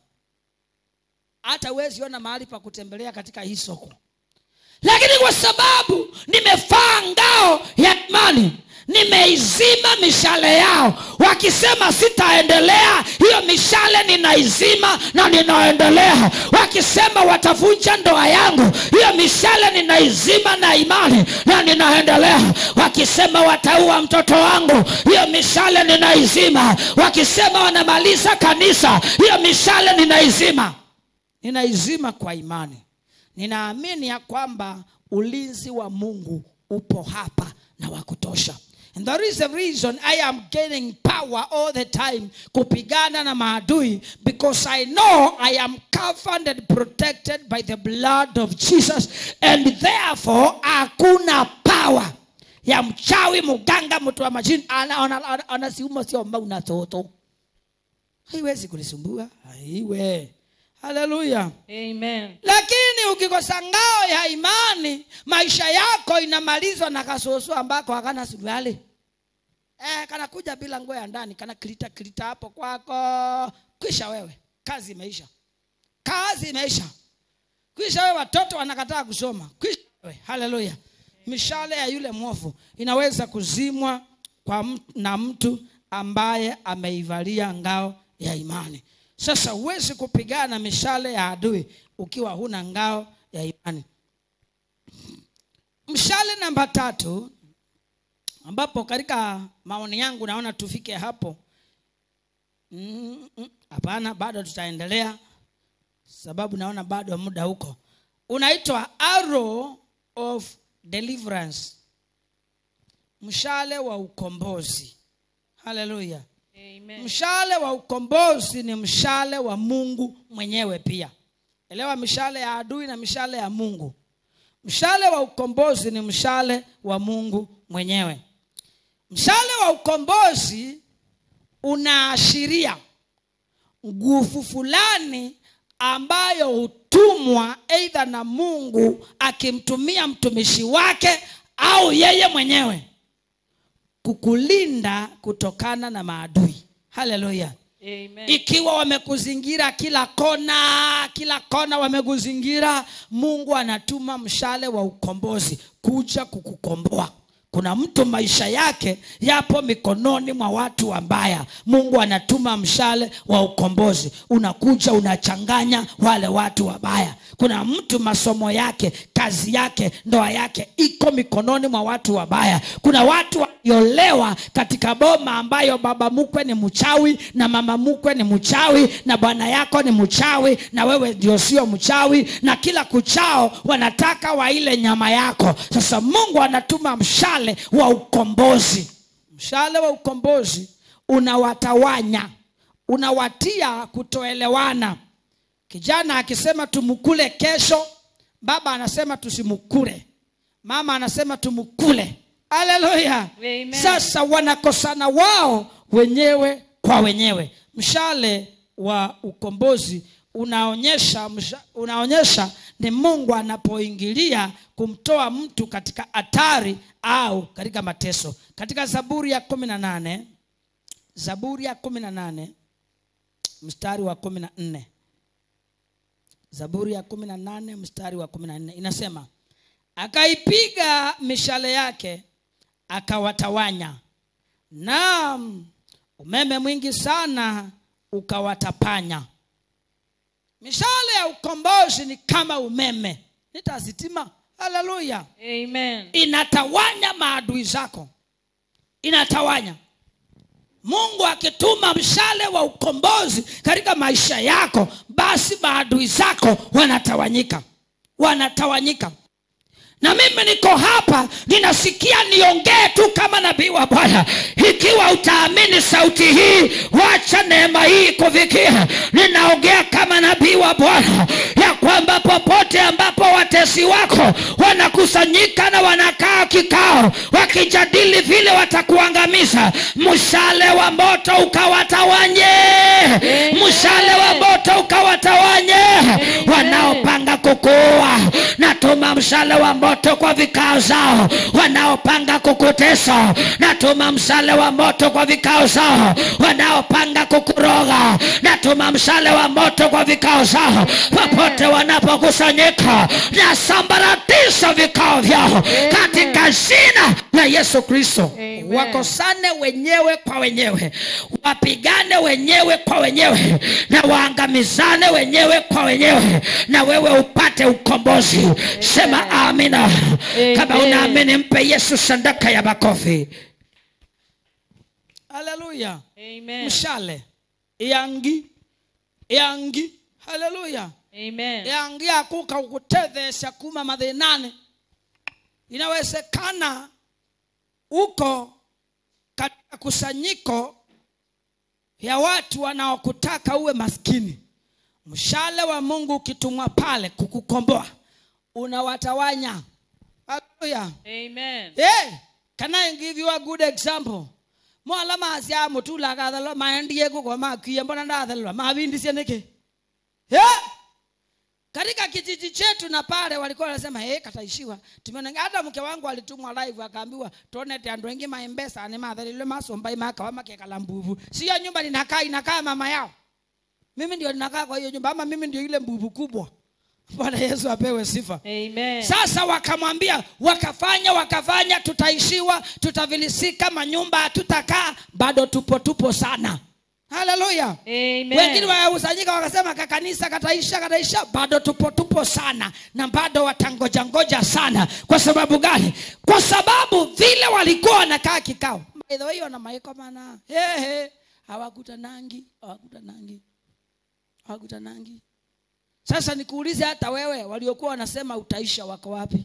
hata huwezi ona mahali pa kutembelea katika hii soko lakini kwa sababu nimefaa ngao ya imani nimeizima mishale yao wakisema sitaendelea hiyo mishale ninaizima na ninaendelea wakisema watavunja ndoa yangu hiyo mishale ninaizima na imani na ninaendelea wakisema wataua mtoto wangu hiyo mishale ninaizima wakisema wanamaliza kanisa hiyo mishale ninaizima ninaizima kwa imani ninaamini ya kwamba ulinzi wa mungu upo hapa na wa kutosha and there is a reason i am gaining power all the time kupigana na maadui because i know i am covered and protected by the blood of jesus and therefore hakuna power ya mchawi mganga mtu wa majini anasiuma siomba unatoto haiwezi kunisumbua haiwe haleluya Amen. lakini ukikosa ngao ya imani maisha yako inamalizwa na kasusu ambako hakana suruali eh, kanakuja bila nguo ya ndani kana kilita kilita hapo kwako kwisha wewe kazi imeisha kazi imeisha kwisha wewe watoto wanakataa kusoma kwisha wewe haleluya mishale ya yule mwovu inaweza kuzimwa kwa m- na mtu ambaye ameivalia ngao ya imani sasa huwezi kupigana mishale ya adui ukiwa huna ngao ya imani mshale namba tatu ambapo katika maoni yangu naona tufike hapo Mm, mm, hapana bado tutaendelea sababu naona bado muda huko unaitwa arrow of deliverance mshale wa ukombozi haleluya Amen. mshale wa ukombozi ni mshale wa mungu mwenyewe pia elewa mishale ya adui na mishale ya mungu mshale wa ukombozi ni mshale wa mungu mwenyewe mshale wa ukombozi unaashiria nguvu fulani ambayo hutumwa eidha na mungu akimtumia mtumishi wake au yeye mwenyewe kukulinda kutokana na maadui haleluya Amen. ikiwa wamekuzingira kila kona kila kona wamekuzingira mungu anatuma mshale wa ukombozi kuja kukukomboa kuna mtu maisha yake yapo mikononi mwa watu wabaya mungu anatuma mshale wa ukombozi unakuja unachanganya wale watu wabaya kuna mtu masomo yake kazi yake ndoa yake iko mikononi mwa watu wabaya kuna watu waliolewa katika boma ambayo baba mkwe ni mchawi na mama mkwe ni mchawi na bwana yako ni mchawi na wewe ndio sio mchawi na kila kuchao wanataka waile nyama yako sasa mungu anatuma mshale wa ukombozi mshale wa ukombozi unawatawanya unawatia kutoelewana kijana akisema tumkule kesho baba anasema tusimkule mama anasema tumkule haleluya Amen. sasa wanakosana wao wenyewe kwa wenyewe mshale wa ukombozi unaonyesha msha, unaonyesha ni mungu anapoingilia kumtoa mtu katika hatari au katika mateso katika zaburi ya kumi na nane zaburi ya kumi na nane mstari wa kumi na nne zaburi ya kumi na nane mstari wa kumi na nne inasema akaipiga mishale yake akawatawanya na umeme mwingi sana ukawatapanya mishale ya ukombozi ni kama umeme nitazitima haleluya Amen. inatawanya maadui zako inatawanya mungu akituma mshale wa ukombozi katika maisha yako basi maadui zako wanatawanyika wanatawanyika na mimi niko hapa ninasikia niongee tu kama nabii wa bwana ikiwa utaamini sauti hii wacha neema hii kufikia ninaongea kama nabii wa bwana ya kwamba popote ambapo watesi wako wanakusanyika na wanakaa kikao wakijadili vile watakuangamiza mshale wa moto ukawatawanye mshale wa moto ukawatawanye wanaopanga kukuua natuma mshale wa moto kwa vikao zao wanaopanga kukutesa natuma mshale wa moto kwa vikao zao wanaopanga kukuroga natuma mshale wa moto kwa vikao zao popote wanapokusanyika nasambaratisha vikao vyao katika jina la yesu kristo Amen. wakosane wenyewe kwa wenyewe wapigane wenyewe kwa wenyewe na waangamizane wenyewe kwa wenyewe na wewe upate ukombozi sema amina kama Amen. unaamini mpe yesu sadaka ya makofi haleluya Amen. mshale yangi yangi haleluya Amen. yangi akuka ukutethesha kuma mathinani inawezekana uko katika kusanyiko ya watu wanaokutaka uwe maskini mshale wa mungu ukitumwa pale kukukomboa unawatawanya haleluya Amen. hey, can i give you a good example mwala masya mutula kathalwa maendie kuko makwie mbona ndathalwa mavindisye niki yeah. katika kijiji chetu na pale walikuwa wanasema hey, kataishiwa tumeona hata mke wangu alitumwa live akaambiwa tuonete andu wengi maimbesa ni mathalilwe masomba imakawa makekala mbuvu siyo nyumba ninakaa inakaa mama yao mimi ndio ninakaa kwa hiyo nyumba ama mimi ndio ile mbuvu kubwa bwana yesu apewe sifa Amen. sasa wakamwambia wakafanya wakafanya tutaishiwa tutavilisika manyumba hatutakaa bado tupo tupo sana haleluya Amen. wengine wakusanyika wakasema kakanisa kataisha kataisha bado tupo tupo sana na bado watangoja ngoja sana kwa sababu gani kwa sababu vile walikuwa wanakaa kikao By the way, wana maiko mana hehe hawakutanangi hawakutanangi hawakutanangi sasa nikuulize hata wewe waliokuwa wanasema utaisha wako wapi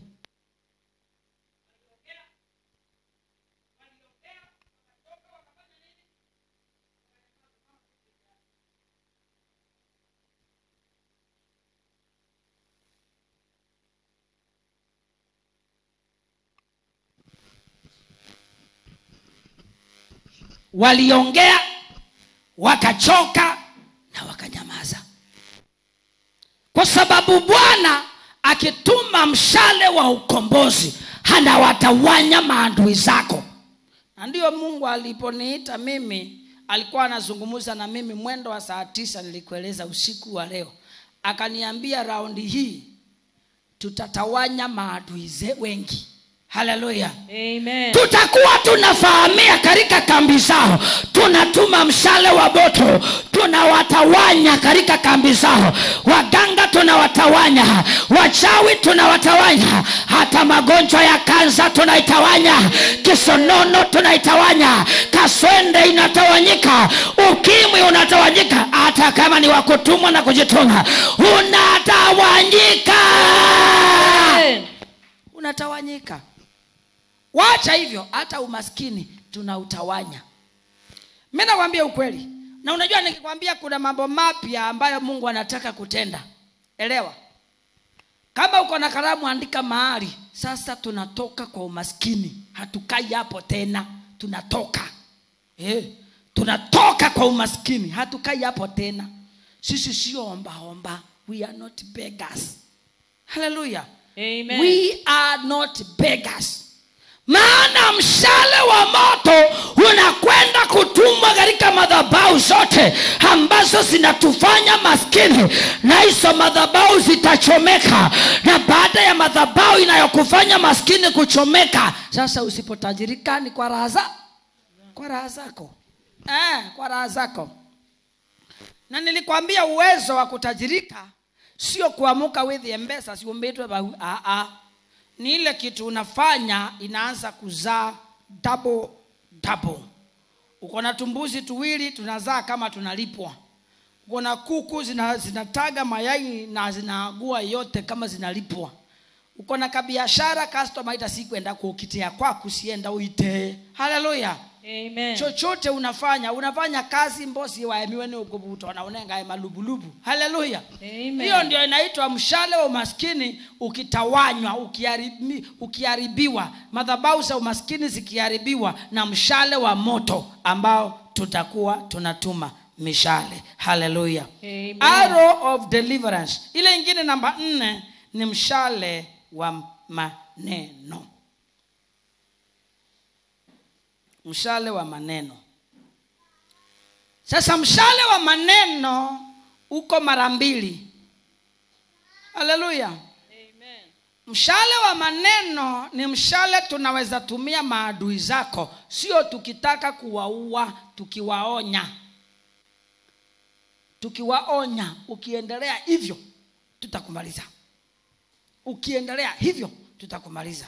waliongea wakachoka na wakanyamaza kwa sababu bwana akituma mshale wa ukombozi anawatawanya maadui zako na ndiyo mungu aliponiita mimi alikuwa anazungumza na mimi mwendo wa saa tisa nilikueleza usiku wa leo akaniambia raundi hii tutatawanya maadui ze- wengi haleluya Amen. tutakuwa tunafahamia katika kambi zao tunatuma mshale wa moto tunawatawanya katika kambi zao waganga tunawatawanya wachawi tunawatawanya hata magonjwa ya kansa tunaitawanya kisonono tunaitawanya kaswende inatawanyika ukimwi unatawanyika hata kama ni wakutumwa na kujituma unatawanyika Amen. unatawanyika wacha hivyo hata umaskini tunautawanya mi nakwambia ukweli na unajua nikikwambia kuna mambo mapya ambayo mungu anataka kutenda elewa kama uko na kalamu andika mahali sasa tunatoka kwa umaskini hatukai hapo tena tunatoka eh, tunatoka kwa umaskini hatukai hapo tena sisi sio ombaomba we are not beggars haleluya Amen. we are not beggars maana mshale wa moto unakwenda kutumwa katika madhabau zote ambazo zinatufanya maskini na hizo madhabau zitachomeka na baada ya madhabau inayokufanya maskini kuchomeka sasa usipotajirika ni kwa raha za kwa raha zako eh, kwa raha zako na nilikwambia uwezo wa kutajirika sio kuamuka with embesa siumbitwe bau ah, ah. ni ile kitu unafanya inaanza kuzaa double double uko na tumbuzi tuwili tunazaa kama tunalipwa uko na kuku zina, zinataga mayai na zinaagua yote kama zinalipwa uko na kabiashara customer ita sikwenda kukitia kwaku sienda uitee haleluya Amen. chochote unafanya unafanya kazi mbosi waemiwe ni ukubuto na unengae malubulubu haleluya Amen. hiyo ndio inaitwa mshale wa umaskini ukitawanywa ukiharibi, ukiharibiwa madhabau za umaskini zikiharibiwa na mshale wa moto ambao tutakuwa tunatuma mishale haleluya Amen. arrow of deliverance ile ingine namba nne ni mshale wa maneno mshale wa maneno sasa mshale wa maneno uko mara mbili haleluya Amen. mshale wa maneno ni mshale tunaweza tumia maadui zako sio tukitaka kuwaua tukiwaonya tukiwaonya ukiendelea hivyo tutakumaliza ukiendelea hivyo tutakumaliza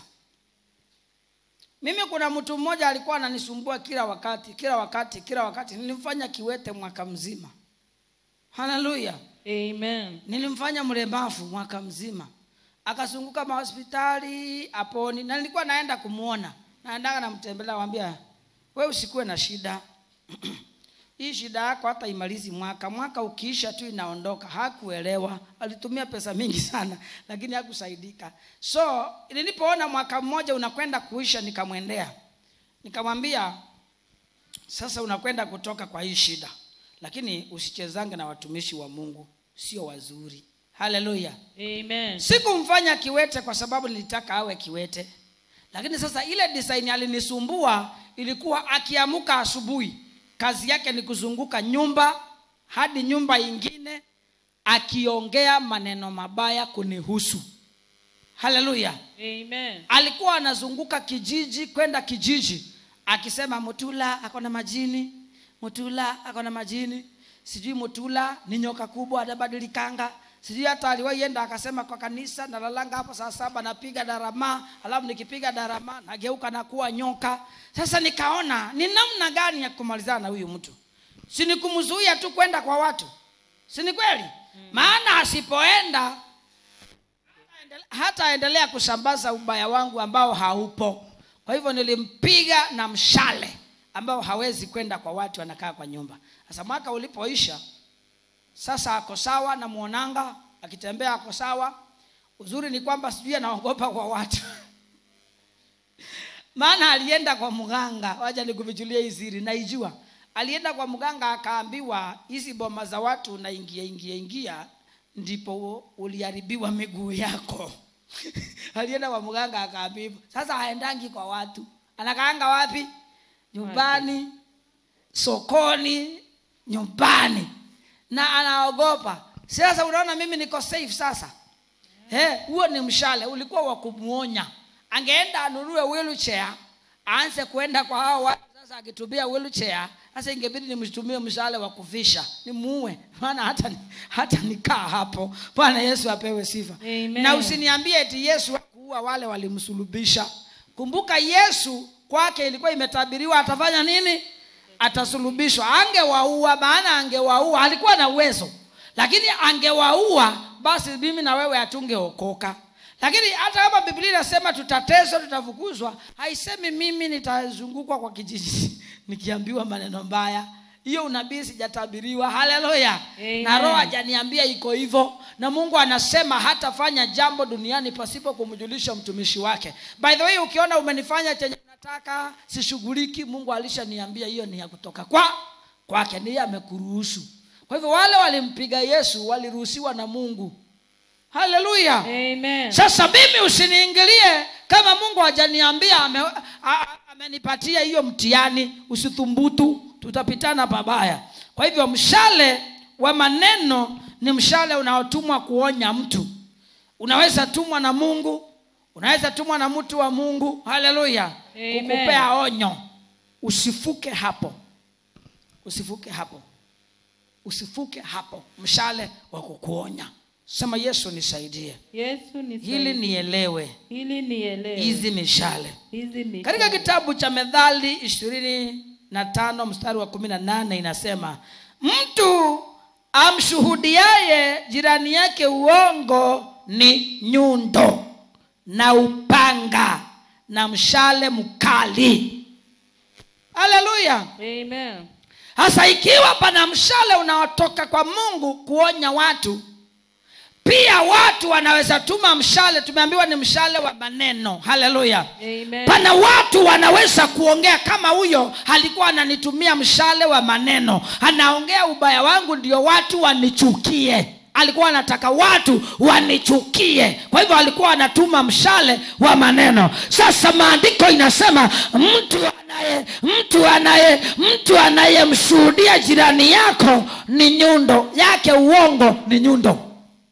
mimi kuna mtu mmoja alikuwa ananisumbua kila wakati kila wakati kila wakati nilimfanya kiwete mwaka mzima haleluya Amen. nilimfanya mlemavu mwaka mzima akazunguka mahospitali aponi na nilikuwa naenda kumwona naendaga namtembelea wambia we usikuwe na shida hii shida yako hata imalizi mwaka mwaka ukiisha tu inaondoka hakuelewa alitumia pesa mingi sana lakini hakusaidika so nilipoona mwaka mmoja unakwenda kuisha nikamwendea nikamwambia sasa unakwenda kutoka kwa hii shida lakini usichezange na watumishi wa mungu sio wazuri haleluya Amen. sikumfanya kiwete kwa sababu nilitaka awe kiwete lakini sasa ile design alinisumbua ilikuwa akiamuka asubuhi kazi yake ni kuzunguka nyumba hadi nyumba ingine akiongea maneno mabaya kunihusu haleluya Amen. alikuwa anazunguka kijiji kwenda kijiji akisema mutula ako na majini mutula ako na majini sijui mutula ni nyoka kubwa atabadilikanga sijui hata aliwaienda akasema kwa kanisa nalalanga hapo saa saba napiga darama alafu nikipiga darama nageuka na kuwa nyoka sasa nikaona ni namna gani ya kumalizana na huyu mtu si ni kumzuia tu kwenda kwa watu si ni kweli maana asipoenda hataendelea kusambaza ubaya wangu ambao haupo kwa hivyo nilimpiga na mshale ambao hawezi kwenda kwa watu anakaa kwa nyumba sasa mwaka ulipoisha sasa ako sawa na mwonanga akitembea ako sawa uzuri ni kwamba sijui anaogopa kwa watu maana alienda kwa mganga wacha nikuvichulia hii siri naijua alienda kwa mganga akaambiwa hizi boma za watu unaingia ingia ingia ndipo uliharibiwa miguu yako alienda kwa mganga akaambiwa sasa haendangi kwa watu anakaanga wapi nyumbani sokoni nyumbani na anaogopa sasa unaona mimi niko safe sasa Eh, huo ni mshale ulikuwa wa kumuonya angeenda anunue wheelchair aanze kuenda kwa hao watu sasa akitumia wheelchair sasa ingebidi nimtumie mshale wa kufisha nimuue maana hata hata nikaa hapo bwana yesu apewe sifa Amen. na usiniambie eti yesu hakuua wale walimsulubisha kumbuka yesu kwake ilikuwa imetabiriwa atafanya nini atasulubishwa angewaua maana angewaua alikuwa na uwezo lakini angewaua basi mimi na wewe hatungeokoka lakini hata kama biblia inasema tutateswa tutafukuzwa haisemi mimi nitazungukwa kwa kijiji nikiambiwa maneno mbaya hiyo unabii sijatabiriwa haleluya Amen. na roho hajaniambia iko hivyo na mungu anasema hatafanya jambo duniani pasipo kumjulisha mtumishi wake by the way ukiona umenifanya chenye unataka sishughuliki mungu alishaniambia hiyo ni ya kutoka kwa kwake niye amekuruhusu kwa hivyo wale walimpiga yesu waliruhusiwa na mungu haleluya Amen. sasa mimi usiniingilie kama mungu hajaniambia ame, a- a- amenipatia hiyo mtihani usithumbutu tutapitana pabaya kwa hivyo mshale wa maneno ni mshale unaotumwa kuonya mtu unaweza tumwa na mungu unaweza tumwa na mtu wa mungu haleluya Amen. kukupea onyo usifuke hapo usifuke hapo usifuke hapo mshale wa kukuonya sema yesu nisaidie yesu ni hili nielewe hili nielewe hizi mishale hizi ni katika kitabu cha methali ishirini na tano mstari wa kumi na nane inasema mtu amshuhudiaye jirani yake uongo ni nyundo na upanga na mshale mkali haleluya amen hasa ikiwa pana mshale unaotoka kwa mungu kuonya watu pia watu wanaweza tuma mshale tumeambiwa ni mshale wa maneno haleluya amen pana watu wanaweza kuongea kama huyo alikuwa ananitumia mshale wa maneno anaongea ubaya wangu ndio watu wanichukie alikuwa anataka watu wanichukie kwa hivyo alikuwa anatuma mshale wa maneno sasa maandiko inasema mtu anaye mtu anaye mtu anayemshuhudia jirani yako ni nyundo yake uongo ni nyundo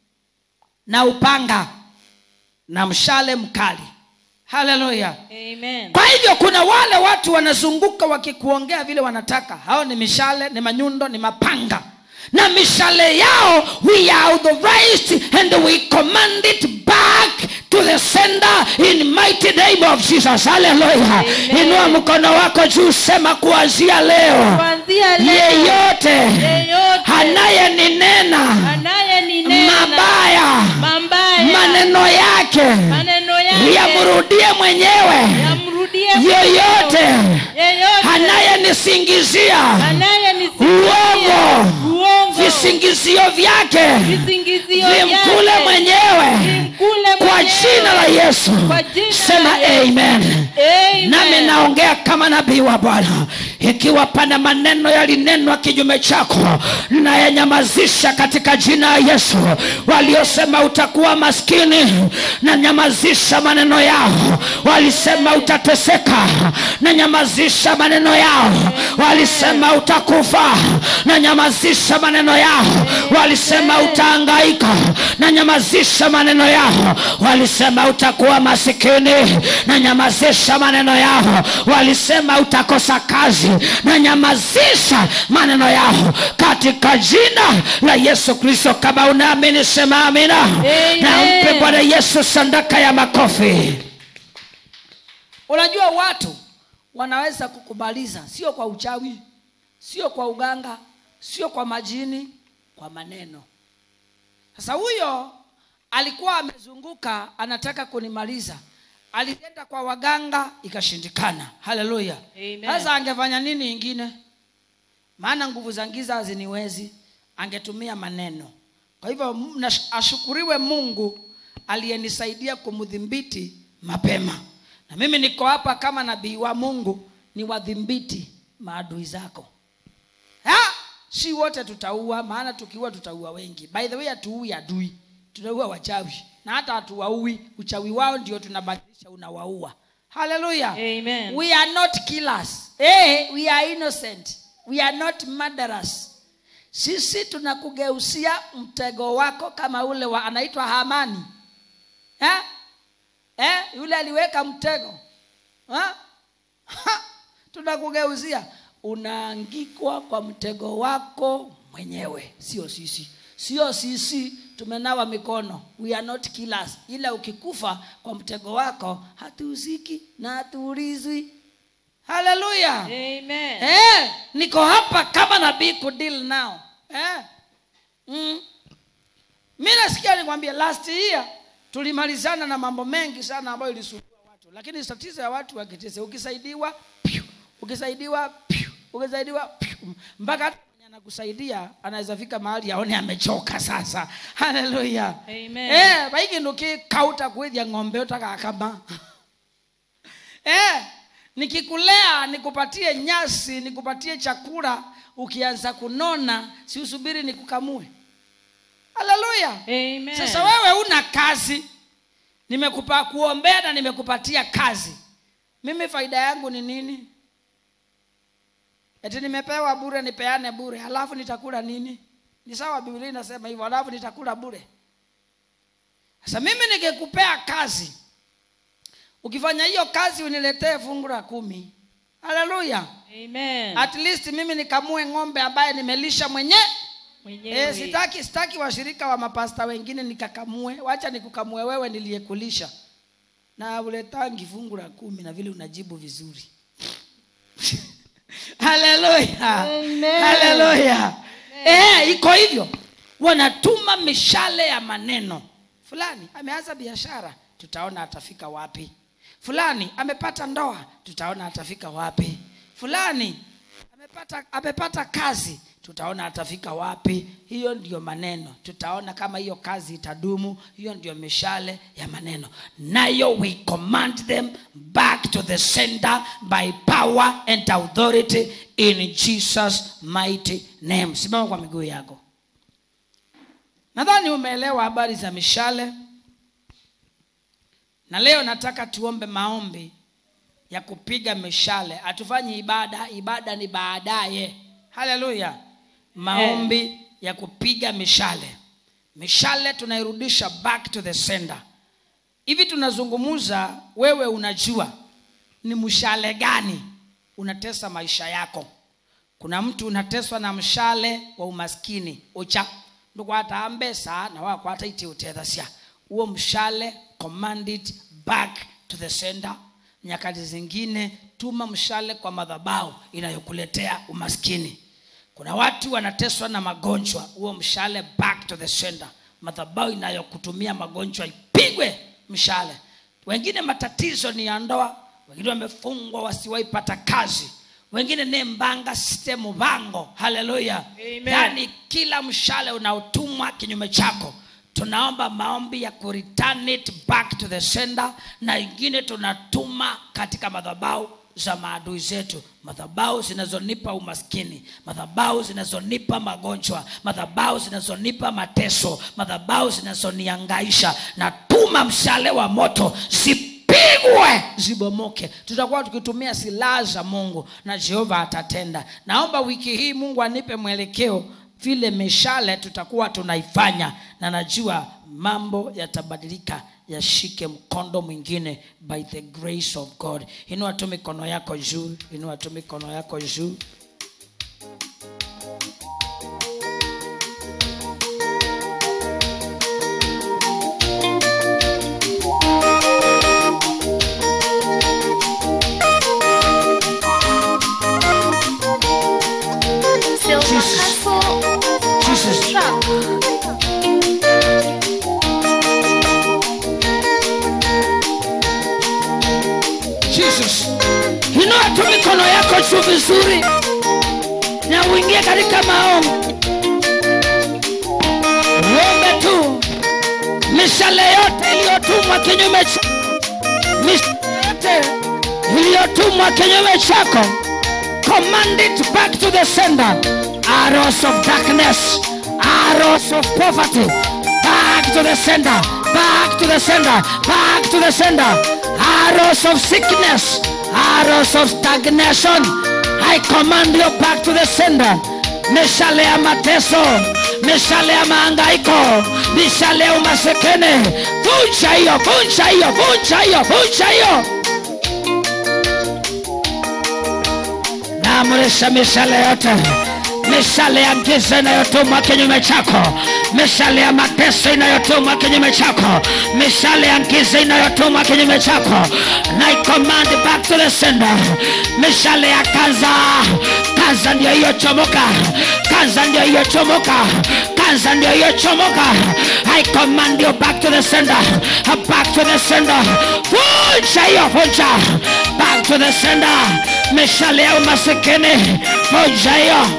na upanga na mshale mkali haleluya amen kwa hivyo kuna wale watu wanazunguka wakikuongea vile wanataka hao ni mishale ni manyundo ni mapanga na mishale yao we are authorized and we command it back to the sender in mighty name of jesus haleluya Amen. inua mkono wako juu sema kuanzia leo kuanzia leo yeyote yeyote anayeninena anayeninena mabaya mambaya maneno yake maneno yake yamrudie mwenyewe yamrudie yeyote yeyote anayenisingizia anayenisingizia uongo uongo visingizio vyake visingizio vimkule vyake mwenyewe vimkule kwa mwenyewe. jina la yesu Kwa jina sema la Yesu. amen Amen. nami naongea kama nabii wa bwana ikiwa pana maneno yalinenwa kinyume chako nayanyamazisha katika jina la yesu waliosema utakuwa maskini na nyamazisha maneno yao walisema utateseka na nyamazisha maneno yao walisema utakufa na nyamazisha maneno yao walisema utaangaika na nyamazisha maneno yao walisema utakuwa masikini na nyamazisha maneno yao walisema utakosa kazi na nyamazisha maneno yao katika jina la yesu kristo kama unaamini sema amina Amen. na mpe bwana yesu sandaka ya makofi unajua watu wanaweza kukubaliza sio kwa uchawi sio kwa uganga sio kwa majini kwa maneno sasa huyo alikuwa amezunguka anataka kunimaliza alienda kwa waganga ikashindikana haleluya Amen. sasa angefanya nini ingine maana nguvu za giza haziniwezi angetumia maneno kwa hivyo m- nash- ashukuriwe mungu aliyenisaidia kumdhibiti mapema na mimi niko hapa kama nabii wa mungu ni wadhibiti maadui zako ha? si wote tutaua maana tukiua tutaua wengi by the way hatuui adui tunaua wachawi na hata hatuwaui uchawi wao ndio tunabadilisha unawaua haleluya Amen. we are not killers hey, we are innocent we are not murderers sisi tunakugeusia mtego wako kama ule wa anaitwa hamani eh? Eh? yule aliweka mtego ha? Ha! tunakugeuzia unaangikwa kwa mtego wako mwenyewe sio sisi sio sisi tumenawa mikono we are not killers ila ukikufa kwa mtego wako hatuuziki na hatuulizwi haleluya Amen. eh, niko hapa kama nabii kudeal nao eh. mm. mi nasikia nikwambia last year tulimalizana na mambo mengi sana ambayo ilisumbua watu lakini tatizo ya watu wakitese ukisaidiwa piu, ukisaidiwa piu, ukisaidiwa piu, mpaka hata mwenye anakusaidia anaweza fika mahali aone amechoka sasa haleluya Amen. eh, vaiki ndukikauta kwithia ng'ombe utakakama eh, nikikulea nikupatie nyasi nikupatie chakula ukianza kunona si usubiri nikukamue haleluya Amen. sasa wewe una kazi nimekupa kuombea na nimekupatia kazi mimi faida yangu ni nini eti nimepewa bure nipeane bure halafu nitakula nini ni sawa biblia inasema hivyo halafu nitakula bure sasa mimi nikikupea kazi ukifanya hiyo kazi uniletee fungu la kumi haleluya Amen. at least mimi nikamue ng'ombe ambaye nimelisha mwenye Mwenyewe. e, sitaki sitaki washirika wa mapasta wengine nikakamue wacha nikukamue wewe niliyekulisha na uletangi fungu la kumi na vile unajibu vizuri haleluya Amen. haleluya eh, iko hivyo wanatuma mishale ya maneno fulani ameanza biashara tutaona atafika wapi fulani amepata ndoa tutaona atafika wapi fulani amepata, amepata kazi tutaona atafika wapi hiyo ndio maneno tutaona kama hiyo kazi itadumu hiyo ndio mishale ya maneno nayo we command them back to the sender by power and authority in jesus mighty name simama kwa miguu yako nadhani umeelewa habari za mishale na leo nataka tuombe maombi ya kupiga mishale hatufanyi ibada ibada ni baadaye haleluya maombi ya kupiga mishale mishale tunairudisha back to the sender hivi tunazungumza wewe unajua ni mshale gani unatesa maisha yako kuna mtu unateswa na mshale wa umaskini ucha ndukwata mbesa na wakwata iti utethasya huo mshale command it back to the sender nyakati zingine tuma mshale kwa madhabau inayokuletea umaskini kuna watu wanateswa na magonjwa huo mshale back to the sender madhabau inayokutumia magonjwa ipigwe mshale wengine matatizo ni ya ndoa wengine wamefungwa wasiwaipata kazi wengine ni mbanga sistemu bango haleluya Amen. yaani kila mshale unaotumwa kinyume chako tunaomba maombi ya kureturn it back to the sender na ingine tunatuma katika madhabau za maadui zetu madhabau zinazonipa umaskini madhabau zinazonipa magonjwa madhabau zinazonipa mateso madhabau zinazoniangaisha na tuma mshale wa moto zipigwe zibomoke tutakuwa tukitumia silaha za mungu na jehova atatenda naomba wiki hii mungu anipe mwelekeo vile mishale tutakuwa tunaifanya na najua mambo yatabadilika yashike mkondo mwingine by the grace of god inua tu mikono yako juu inua tu mikono yako juu Silver Jesus. Castle jesus Truck. jesus inua tu mikono yako juu vizuri na uingie katika maombi uombe tu mishale yote iliyotumwa kinyume cha mishale yote iliyotumwa kinyume chako command it back to the sender arrows of darkness arrows of poverty back to the sender back to the sender back to the sender arrows of sickness arrows of stagnation i command you back to the sender mishale ya mateso mishale ya maangaiko mishale ya umasekene vunja hiyo vunja hiyo vunja hiyo vunja hiyo naamrisha mishale yote mishale ya giza inayotumwa kinyume chako mishale ya mateso inayotumwa kinyume chako mishale ya giza inayotumwa kinyume chako na command back to the sender mishale ya kanza kanza ndio hiyo chomoka kanza ndio hiyo chomoka kanza ndio hiyo chomoka i command you back to the sender back to the sender vunja hiyo vunja back to the sender mishale ya umasikini vunja hiyo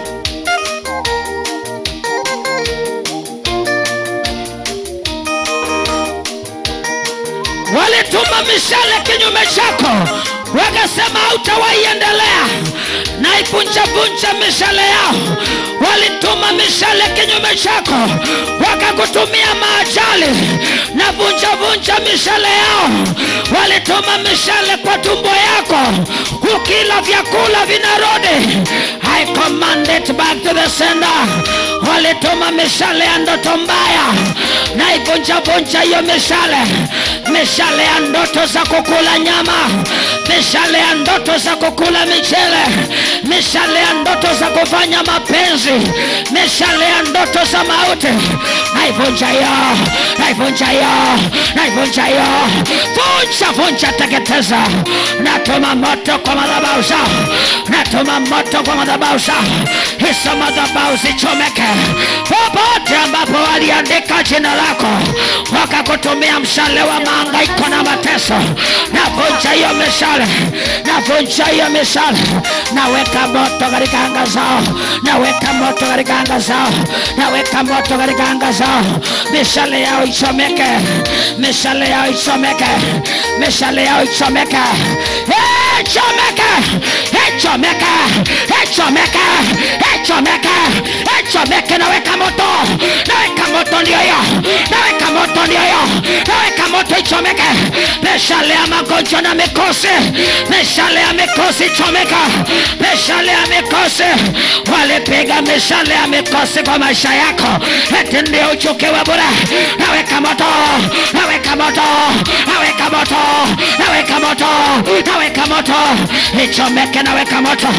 walituma mishale kinyume chako wakasema hautawaiendelea naivunjavunja mishale yao walituma mishale kinyume chako wakakutumia maajali na vunjavunja mishale yao walituma mishale kwa tumbo yako ukila vyakula vinarudi I command it back to the sender walituma mishale ya ndoto mbaya na ivunjavunja hiyo mishale mishale ya ndoto za kukula nyama mishale ya ndoto za kukula michele mishale ya ndoto za kufanya mapenzi mishale ya ndoto za mauti naivunja hiyo naivunja hiyo naivunja hiyo vunja vunja teketeza natuma moto kwa madhabahu zao natuma moto kwa madhabahu zao hizo madhabahu zichomeke popote ambapo waliandika jina lako wakakutumia mshale wa maangaiko na mateso navunja hiyo mishale navunja hiyo mishale naweka moto katika anga zao naweka moto katika anga zao naweka moto katika anga zao mishale yao ichomeke mishale yao ichomeke mishale yao ichomeke Eh, ichomeke ichomeke ichomeke ichomeke ichomeke naweka moto naweka moto ndio hiyo naweka moto ndio hiyo naweka moto ichomeke mishale ya magonjwa na mikosi mishale ya mikosi ichomeka mishale ya mikosi walipiga mishale ya mikosi kwa maisha yako eti ndio uchukiwe bure naweka moto naweka moto naweka moto naweka moto naweka moto ichomeke naweka moto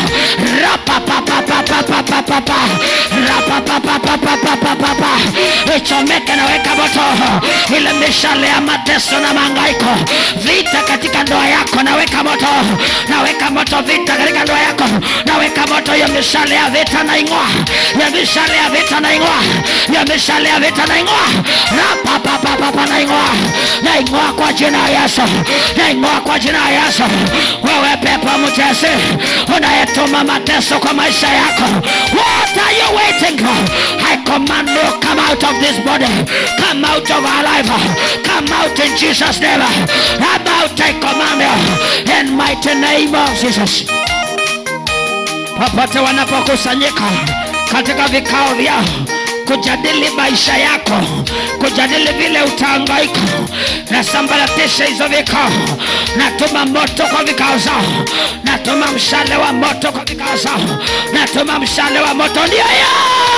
rapapapapapapapapa rapapapapapapapa ichomeke naweka moto ile mishale ya mateso na mangaiko vita katika ndoa yako naweka moto naweka moto vita katika ndoa yako naweka moto ya mishale ya vita naing'oa ya mishale ya vita naing'oa ya mishale ya vita naing'oa rapapapapapa naing'oa naing'oa kwa jina ya yesu naing'oa kwa jina ya yesu wewe pepo mtesi unayetuma mateso kwa maisha yako what are you waiting for i command you come out of this body come out of our life come out in jesus name about i command you in mighty name of jesus popote wanapokusanyika katika vikao vyao kujadili maisha yako kujadili vile utaangaika nasambaratisha hizo vikao natuma moto kwa vikao zao natuma mshale wa moto kwa vikao zao natuma mshale wa moto ndio ya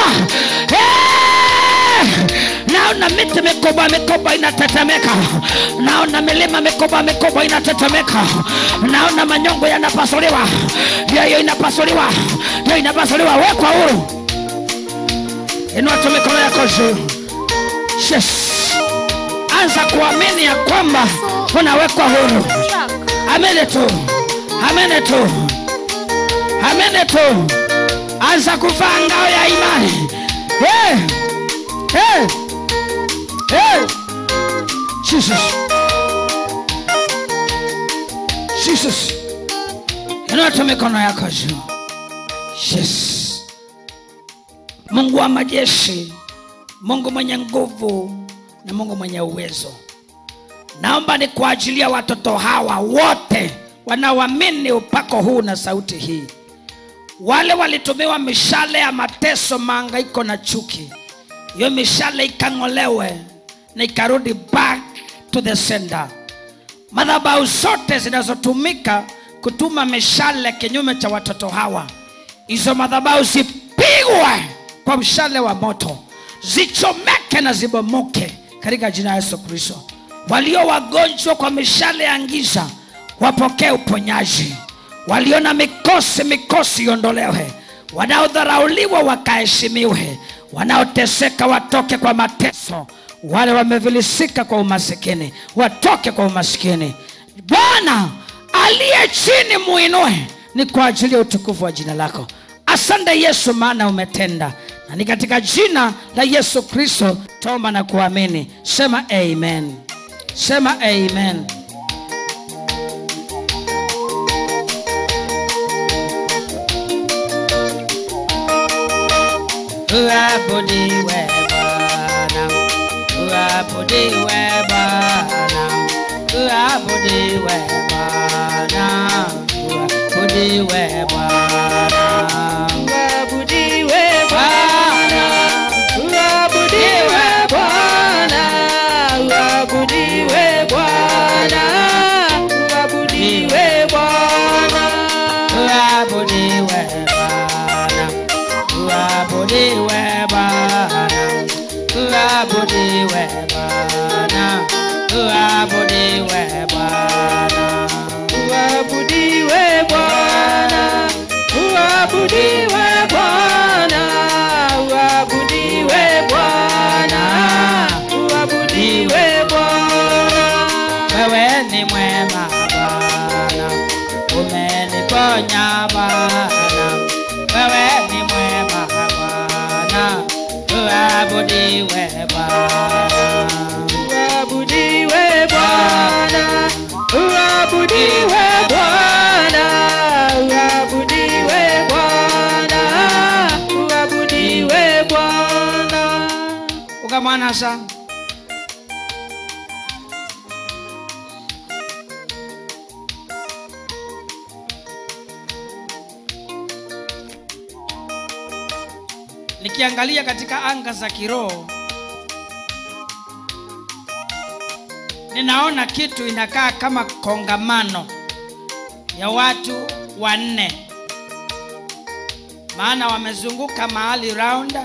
naona miti mikubwa mikubwa inatetemeka naona milima mikubwa mikubwa inatetemeka naona manyongo yanapasuliwa ndio hiyo inapasuliwa ndio inapasuliwa wekwa huru inua tu mikono yako juu yes. anza kuamini ya kwamba unawekwa huru amini tu amini tu amini tu anza kuvaa ngao ya imani hey. Hey. Hey. jesus jesus inua tu mikono yako juu yes mungu wa majeshi mungu mwenye nguvu na mungu mwenye uwezo naomba ni kwa ajili ya watoto hawa wote wanaoamini upako huu na sauti hii wale walitumiwa mishale ya mateso maangaiko na chuki hiyo mishale ikang'olewe na ikarudi back to the sender madhabau zote zinazotumika kutuma mishale kinyume cha watoto hawa hizo madhabau zipigwe kwa mshale wa moto zichomeke na zibomoke katika jina la yesu kristo walio wagonjwa kwa mishale ya giza wapokee uponyaji walio na mikosi mikosi iondolewe wanaodharauliwa wakaheshimiwe wanaoteseka watoke kwa mateso wale wamevilisika kwa umasikini watoke kwa umasikini bwana aliye chini muinue ni kwa ajili ya utukufu wa jina lako asante yesu maana umetenda na ni katika jina la yesu kristo toma na kuamini sema amen sema amen uabudiwe bwana uabudiwe bwana uabudiwe Bwana, uabudiwe Bwana. Uabudiwe Bwana, uabudiwe Bwana, uabudiwe Bwana, uabudiwe Bwana. Uabudiwe Bwana, uabudiwe Bwana, uabudiwe Bwana, uabudiwe Bwana. Uabudiwe Bwana, uabudiwe Bwana, uabudiwe Bwana, uabudiwe Bwana. Wewe ni mwema Bwana, umeniponya Bwana. Wewe ni mwema Bwana, uabudiwe Bwana. Uabudiwe Bwana, uabudiwe Bwana, uabudiwe Bwana, uabudiwe Bwana. ukamwana sana nikiangalia katika anga za kiroho ninaona kitu inakaa kama kongamano ya watu wanne maana wamezunguka mahali raunda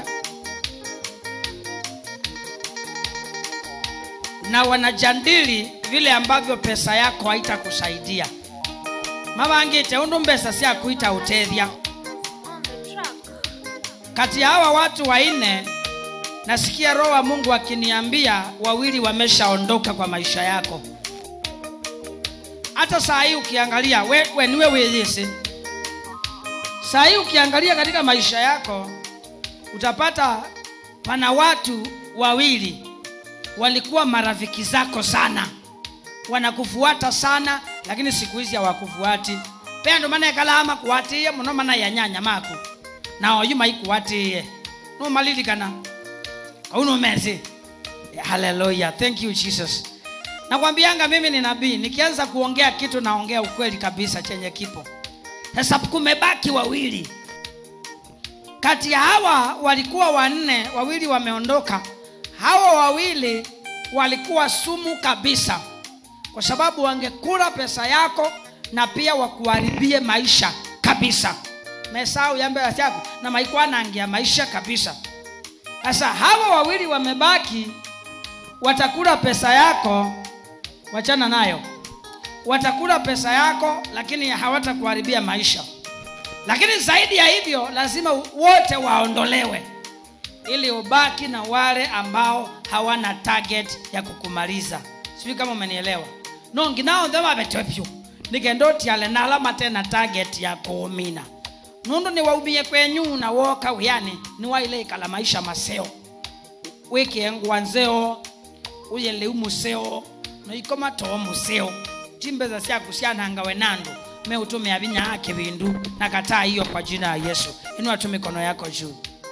na wanajadili vile ambavyo pesa yako haitakusaidia mavangite undu mbesa syakuita utethya On the truck. kati ya hawa watu wanne nasikia roho wa mungu akiniambia wawili wameshaondoka kwa maisha yako hata saa hii ukiangalia we, we niwe weyesi saa hii ukiangalia katika maisha yako utapata pana watu wawili walikuwa marafiki zako sana wanakufuata sana lakini siku hizi hawakufuati pendo mana ekalama kuwatiie muno mana yanyanya maku na oyuma ikuwatiie numalilikana kaunumezi haleluya thank you jesus nakwambianga mimi ni nabii nikianza kuongea kitu naongea ukweli kabisa chenye kipo sasa kumebaki wawili kati ya hawa walikuwa wanne wawili wameondoka hawa wawili walikuwa sumu kabisa kwa sababu wangekula pesa yako na pia wakuharibie maisha kabisa mesau yambea yako na maikwanangia maisha kabisa sasa hawa wawili wamebaki watakula pesa yako wachana nayo watakula pesa yako lakini hawatakuharibia maisha lakini zaidi ya hivyo lazima wote waondolewe ili ubaki na wale ambao hawana target ya kukumaliza sijui kama umenielewa no nginaonthe wavetwepyu nikendotiale nalama tena target ya kuumina nundu niwaumie kwenyu na woka wiani niwaileikala maisha maseo wikiengwa nzeo uyeleu museo noikoma too museo timbeza syaku syanangawe nandu meutumia vinya ake vindu na kataa hiyo kwa jina ya yesu inua tu mikono yako juu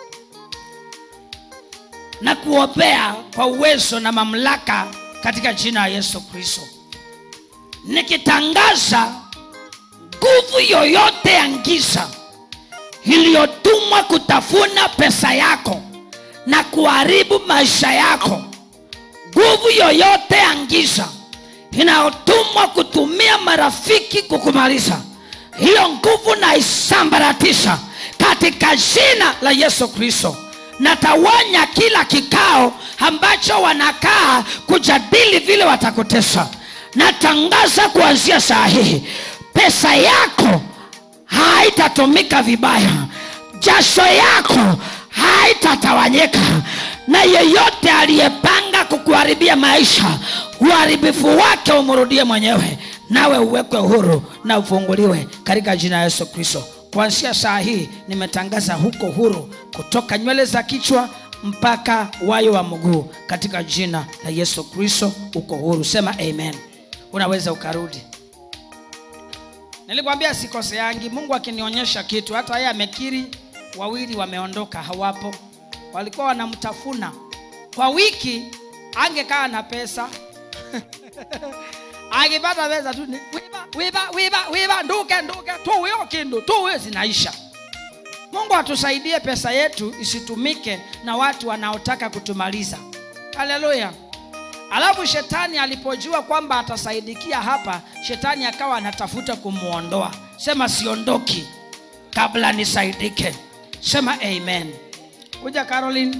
na kuopea kwa uwezo na mamlaka katika jina la yesu kristo nikitangaza nguvu yoyote ya giza iliyotumwa kutafuna pesa yako na kuharibu maisha yako nguvu yoyote ya giza inayotumwa kutumia marafiki kukumaliza hiyo nguvu naisambaratisha katika jina la yesu kristo natawanya kila kikao ambacho wanakaa kujadili vile watakutesa natangaza kuanzia saa hii pesa yako haitatumika vibaya jasho yako haitatawanyika na yeyote aliyepanga kukuharibia maisha uharibifu wake umrudie mwenyewe nawe uwekwe huru na ufunguliwe katika jina la yesu kristo kuanzia saa hii nimetangaza huko huru kutoka nywele za kichwa mpaka wayo wa mguu katika jina la yesu kristo uko huru sema amen unaweza ukarudi nilikwambia sikoseangi mungu akinionyesha kitu hata yeye amekiri wawili wameondoka hawapo walikuwa wanamtafuna kwa wiki angekaa na pesa akipata pesa tu ni wiba wiba wiba wiba nduke nduke tu hiyo kindu tu hiyo zinaisha mungu atusaidie pesa yetu isitumike na watu wanaotaka kutumaliza haleluya alafu shetani alipojua kwamba atasaidikia hapa shetani akawa anatafuta kumwondoa sema siondoki kabla nisaidike sema amen kuja caroline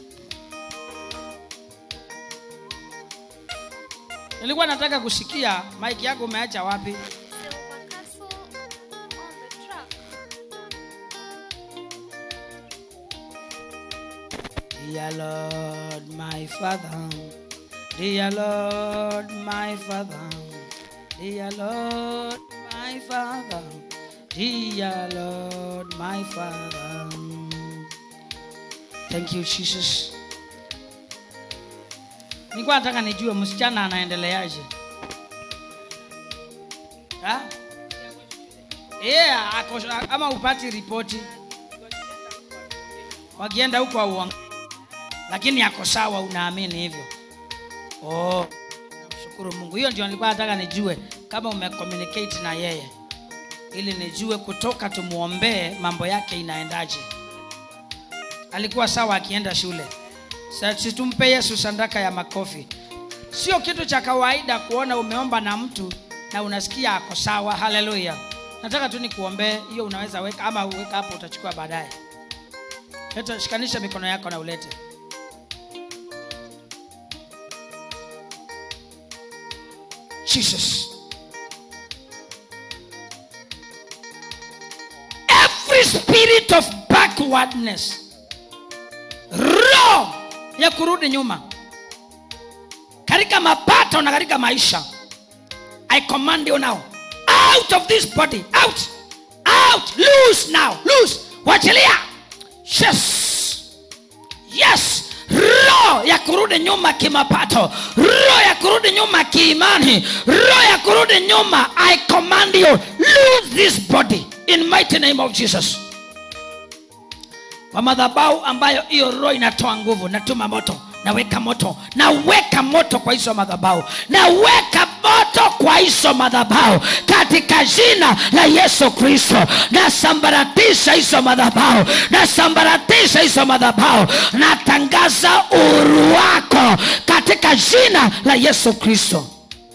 nilikuwa nataka kusikia mike yako umeacha wapi Silver Castle on the truck. Dear Lord, my Father, dear Lord, my Father, dear Lord, my Father, dear Lord, my Father. Thank you Jesus. Nilikuwa nataka nijue msichana anaendeleaje. Ha? Yeah, ako, ama upati ripoti wakienda huko auang lakini ako sawa unaamini hivyo oh, namshukuru mungu hiyo ndio nilikuwa nataka nijue kama umecommunicate na yeye ili nijue kutoka tumwombee mambo yake inaendaje alikuwa sawa akienda shule Sa- situmpe yesu sandaka ya makofi sio kitu cha kawaida kuona umeomba na mtu na unasikia ako sawa haleluya nataka tu nikuombee hiyo unaweza weka ama uweka hapo utachukua baadaye leta shikanisha mikono yako na ulete jesus every spirit of backwardness roho ya kurudi nyuma katika mapato na katika maisha i command you now out of this body out out loose now loose wachilia yes yes roho ya kurudi nyuma kimapato roho ya kurudi nyuma kiimani roho ya kurudi nyuma i command you lose this body in mighty name of jesus kwa madhabau ambayo hiyo roho inatoa nguvu natuma moto naweka moto naweka moto kwa hizo madhabau naweka moto kwa hizo madhabau katika jina la yesu kristo nasambaratisha hizo madhabau nasambaratisha hizo madhabau natangaza uhuru wako katika jina la yesu kristo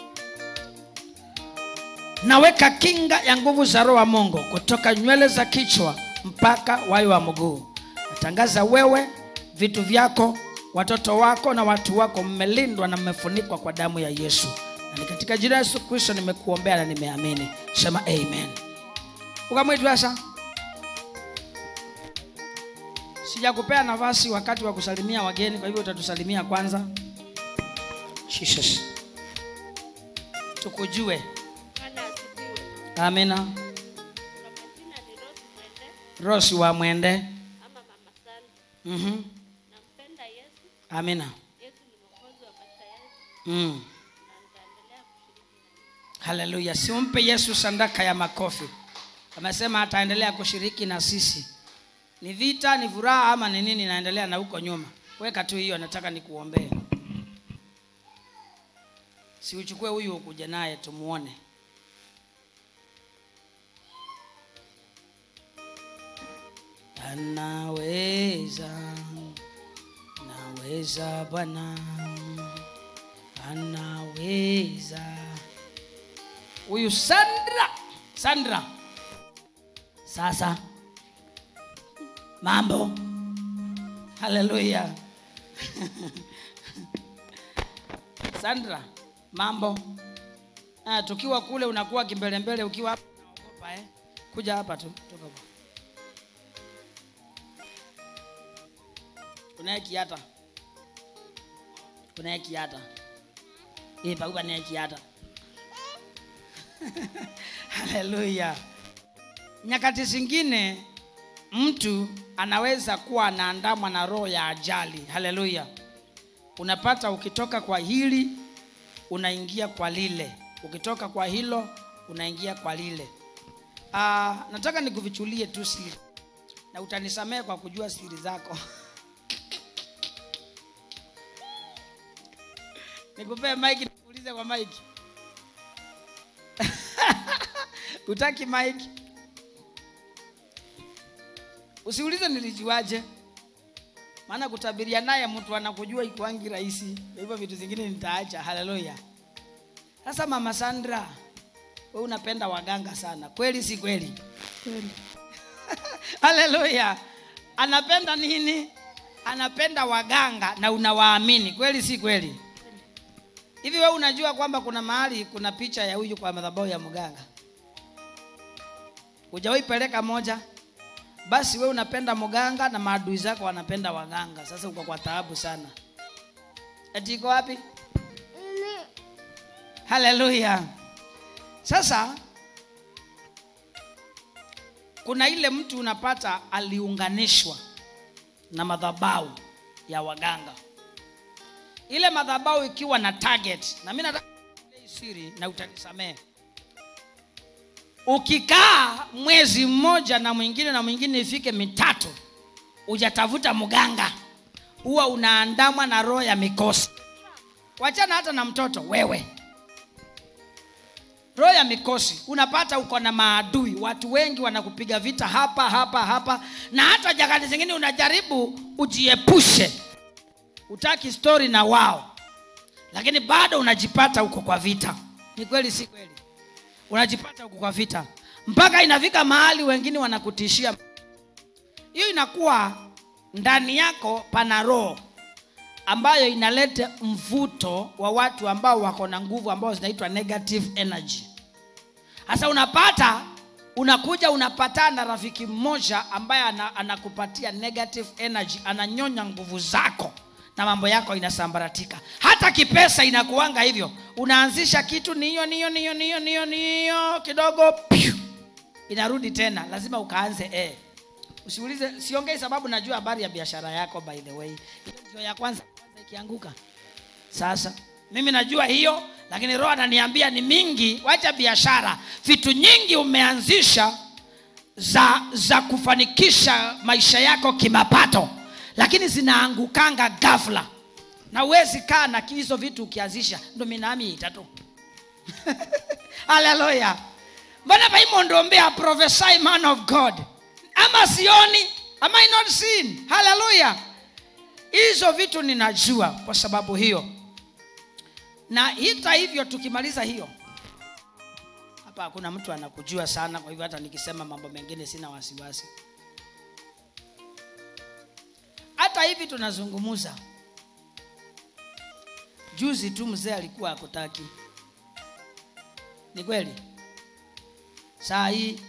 naweka kinga ya nguvu za roho wa mungu kutoka nywele za kichwa mpaka wayo wa mguu natangaza wewe vitu vyako watoto wako na watu wako mmelindwa na mmefunikwa kwa damu ya yesu na ni katika jina la yesu kristo nimekuombea na nimeamini sema amen ukamwitwasa sijakupea nafasi wakati wa kusalimia wageni kwa hivyo utatusalimia kwanza jesus tukujue Bwana asifiwe. amina Kwa majina ni Rose Mwende rosi wa mwende ama Mama Sally. mm-hmm. Nampenda Yesu. amina Yesu ni mwokozi wa maisha yangu mm. na nitaendelea kushiriki na haleluya simpe yesu sandaka ya makofi amesema ataendelea kushiriki na sisi ni vita ni furaha ama ni nini naendelea na huko nyuma weka tu hiyo nataka nikuombee siuchukue huyu ukuja naye tumuone anaweza naweza bwana anaweza huyu sandra sandra sasa mambo haleluya sandra mambo ah, tukiwa kule unakuwa kimbelembele ukiwa hapa unaogopa eh? kuja hapa tu toka hapa. unaye kiata unaye kiata Eh, paupa naye kiata haleluya nyakati zingine mtu anaweza kuwa anaandamwa na roho ya ajali haleluya unapata ukitoka kwa hili unaingia kwa lile ukitoka kwa hilo unaingia kwa lile uh, nataka nikuvichulie tu siri na utanisamehe kwa kujua siri zako nikupee mike nikuulize kwa mike utaki mike usiulize nilijuaje maana kutabiria naye mtu anakujua ikuangi rahisi Kwa hivyo vitu zingine nitaacha haleluya sasa mama sandra we unapenda waganga sana kweli si kweli Kweli. haleluya anapenda nini anapenda waganga na unawaamini kweli si kweli hivi we unajua kwamba kuna mahali kuna picha ya huyu kwa madhabahu ya mganga hujawahi peleka moja basi we unapenda mganga na maadui zako wanapenda waganga sasa uko kwa taabu sana ati iko wapi haleluya sasa kuna ile mtu unapata aliunganishwa na madhabahu ya waganga ile madhabahu ikiwa na target na mi nataka kukuambia hii siri na utanisamehe ukikaa mwezi mmoja na mwingine na mwingine ifike mitatu ujatafuta mganga huwa unaandamwa na roho ya mikosi wachana hata na mtoto wewe roho ya mikosi unapata uko na maadui watu wengi wanakupiga vita hapa hapa hapa na hata jakati zingine unajaribu ujiepushe utaki stori na wao lakini bado unajipata huko kwa vita ni kweli si kweli unajipata huko kwa vita mpaka inafika mahali wengine wanakutishia hiyo inakuwa ndani yako pana roho ambayo inaleta mvuto wa watu ambao wako na nguvu ambao zinaitwa negative energy sasa unapata unakuja unapatana na rafiki mmoja ambaye ana, anakupatia negative energy ananyonya nguvu zako na mambo yako inasambaratika hata kipesa inakuanga hivyo unaanzisha kitu niyo niyo niyo niyo niyo niyo kidogo piu, inarudi tena lazima ukaanze eh. usiulize siongei sababu najua habari ya biashara yako by the way hiyo ndio ya kwanza kwanza ikianguka sasa mimi najua hiyo lakini roho ananiambia ni mingi wacha biashara vitu nyingi umeanzisha za za kufanikisha maisha yako kimapato lakini zinaangukanga ghafla na uwezi kaa na hizo vitu ukianzisha ndo minami itatu haleluya mbona vaimondoombea prophesy man of god ama sioni am i not seen haleluya hizo vitu ninajua kwa sababu hiyo na hita hivyo tukimaliza hiyo hapa hakuna mtu anakujua sana kwa hivyo hata nikisema mambo mengine sina wasiwasi hata hivi tunazungumuza juzi tu mzee alikuwa akutaki ni kweli saa hii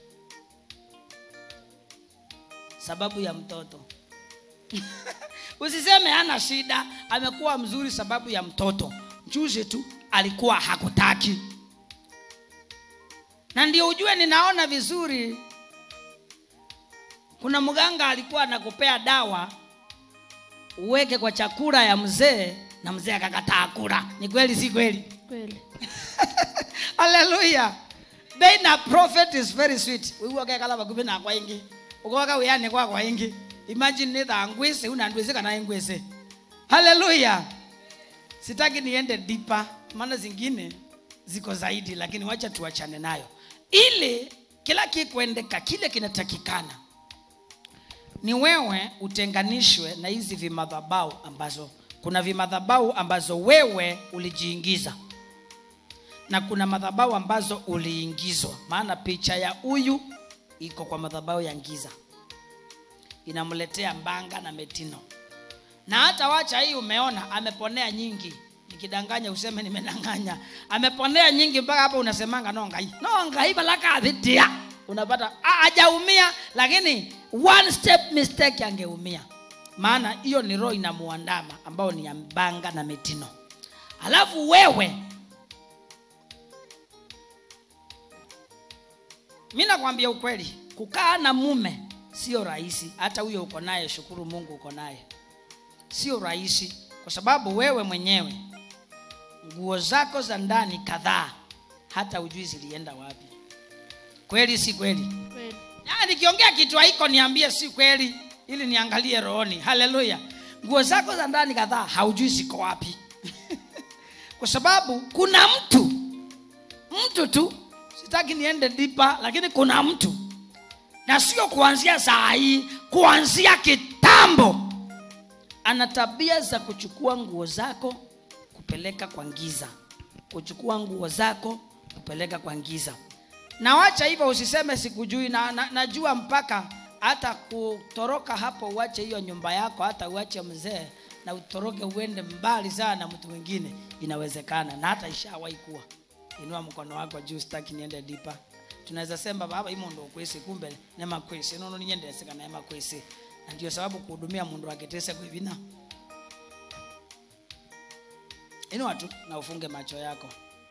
sababu ya mtoto usiseme hana shida amekuwa mzuri sababu ya mtoto juzi tu alikuwa hakutaki na ndio ujue ninaona vizuri kuna mganga alikuwa anakupea dawa uweke kwa chakula ya mzee na mzee akakataa kula ni kweli si kweli Kweli. haleluya being a prophet is very sweet wiwokekala vakuvi nakwa ingi ukoka wiyani kwa kwa ingi imagine nitha ngwise una ndwise kana ngwise haleluya sitaki niende dipa maana zingine ziko zaidi lakini wacha tuachane nayo ili kila kikuendeka kile kinatakikana ni wewe utenganishwe na hizi vimadhabau ambazo kuna vimadhabau ambazo wewe ulijiingiza na kuna madhabau ambazo uliingizwa maana picha ya huyu iko kwa madhabau ya ngiza inamletea mbanga na metino na hata wacha hii umeona ameponea nyingi nikidanganya useme nimedanganya ameponea nyingi mpaka hapo unasemanga nongai nongai balakadhitia unapata "Ah, hajaumia lakini one step mistake angeumia maana hiyo ni roho inamuandama ambao ni ya mbanga na metino alafu wewe mi nakwambia ukweli kukaa na mume sio rahisi hata huyo uko naye shukuru mungu uko naye sio rahisi kwa sababu wewe mwenyewe nguo zako za ndani kadhaa hata ujui zilienda wapi kweli si kweli Kweli. Ah, nikiongea kitu haiko niambie si kweli ili niangalie rohoni haleluya nguo zako za ndani kadhaa haujui ziko wapi kwa sababu kuna mtu mtu tu sitaki niende dipa lakini kuna mtu na sio kuanzia saa hii kuanzia kitambo ana tabia za kuchukua nguo zako kupeleka kwa giza kuchukua nguo zako kupeleka kwa giza na wacha hivyo usiseme sikujui na, na, najua mpaka hata kutoroka hapo uache hiyo nyumba yako hata uache mzee na utoroke uende mbali sana na mtu mwingine inawezekana na hata ishawahi kuwa inua mkono wako juu sitaki niende dipa tunaweza sema baba imo ndo kwesi kumbe nema kwesi nono ninyendeseka na ema kwesi na ndio sababu kuhudumia mundu akitese kwivina inua tu na ufunge macho yako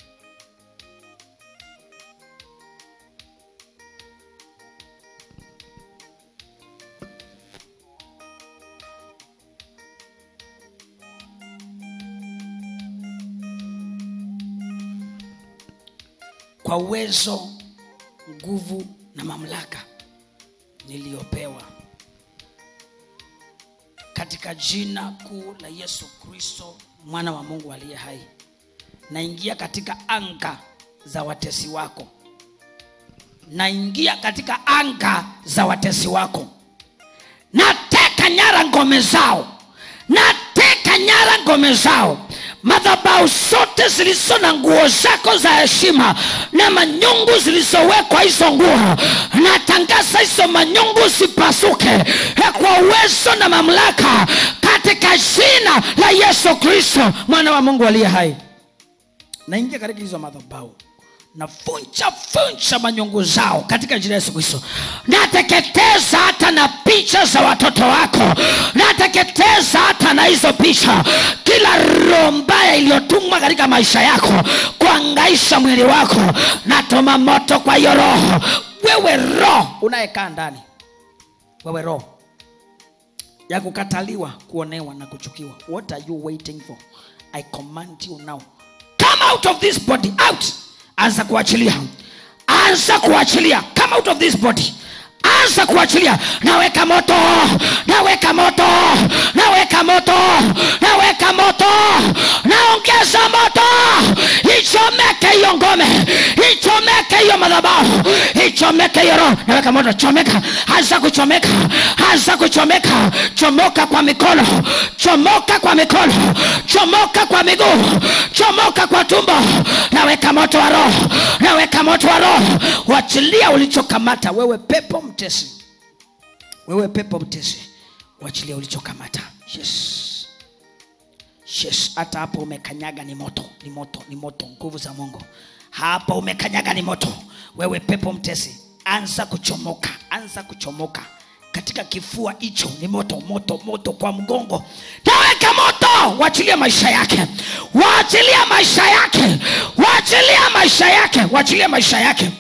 kwa uwezo nguvu na mamlaka niliyopewa katika jina kuu la yesu kristo mwana wa mungu aliye hai naingia katika anga za watesi wako naingia katika anga za watesi wako nateka nyara ngome zao nateka nyara ngome zao madhabau zote zilizo na nguo zako za heshima na manyungu zilizowekwa hizo nguo natangaza hizo manyungu zipasuke eh, kwa uwezo na mamlaka katika jina la yesu kristo mwana wa mungu aliye hai naingia katika hizo madhabau navunja vunja manyungu zao katika jina la yesu kristo nateketeza hata na picha za watoto wako nateketeza hata na hizo picha kila roho mbaya iliyotumwa katika maisha yako kuangaisha mwili wako natoma moto kwa hiyo roho wewe roho unayekaa ndani wewe roho ya kukataliwa kuonewa na kuchukiwa what are you waiting for i command you now come out of this body out anza kuachilia anza kuachilia come out of this body anza kuachilia naweka moto naweka moto naweka moto naweka moto naongeza moto ichomeke hiyo ngome ichomeke hiyo madhabahu ichomeke hiyo roho naweka moto chomeka anza kuchomeka anza kuchomeka chomoka kwa mikono chomoka kwa mikono chomoka kwa miguu chomoka kwa tumbo naweka moto wa roho naweka moto wa roho wachilia ulichokamata wewe pepo mtesi wewe pepo mtesi wachilia ulichokamata yes yes hata hapo umekanyaga ni moto ni moto ni moto nguvu za mungu hapa umekanyaga ni moto wewe pepo mtesi anza kuchomoka anza kuchomoka katika kifua hicho ni moto moto moto kwa mgongo taweka moto waachilia maisha yake waachilia maisha yake waachilia maisha yake waachilia maisha yake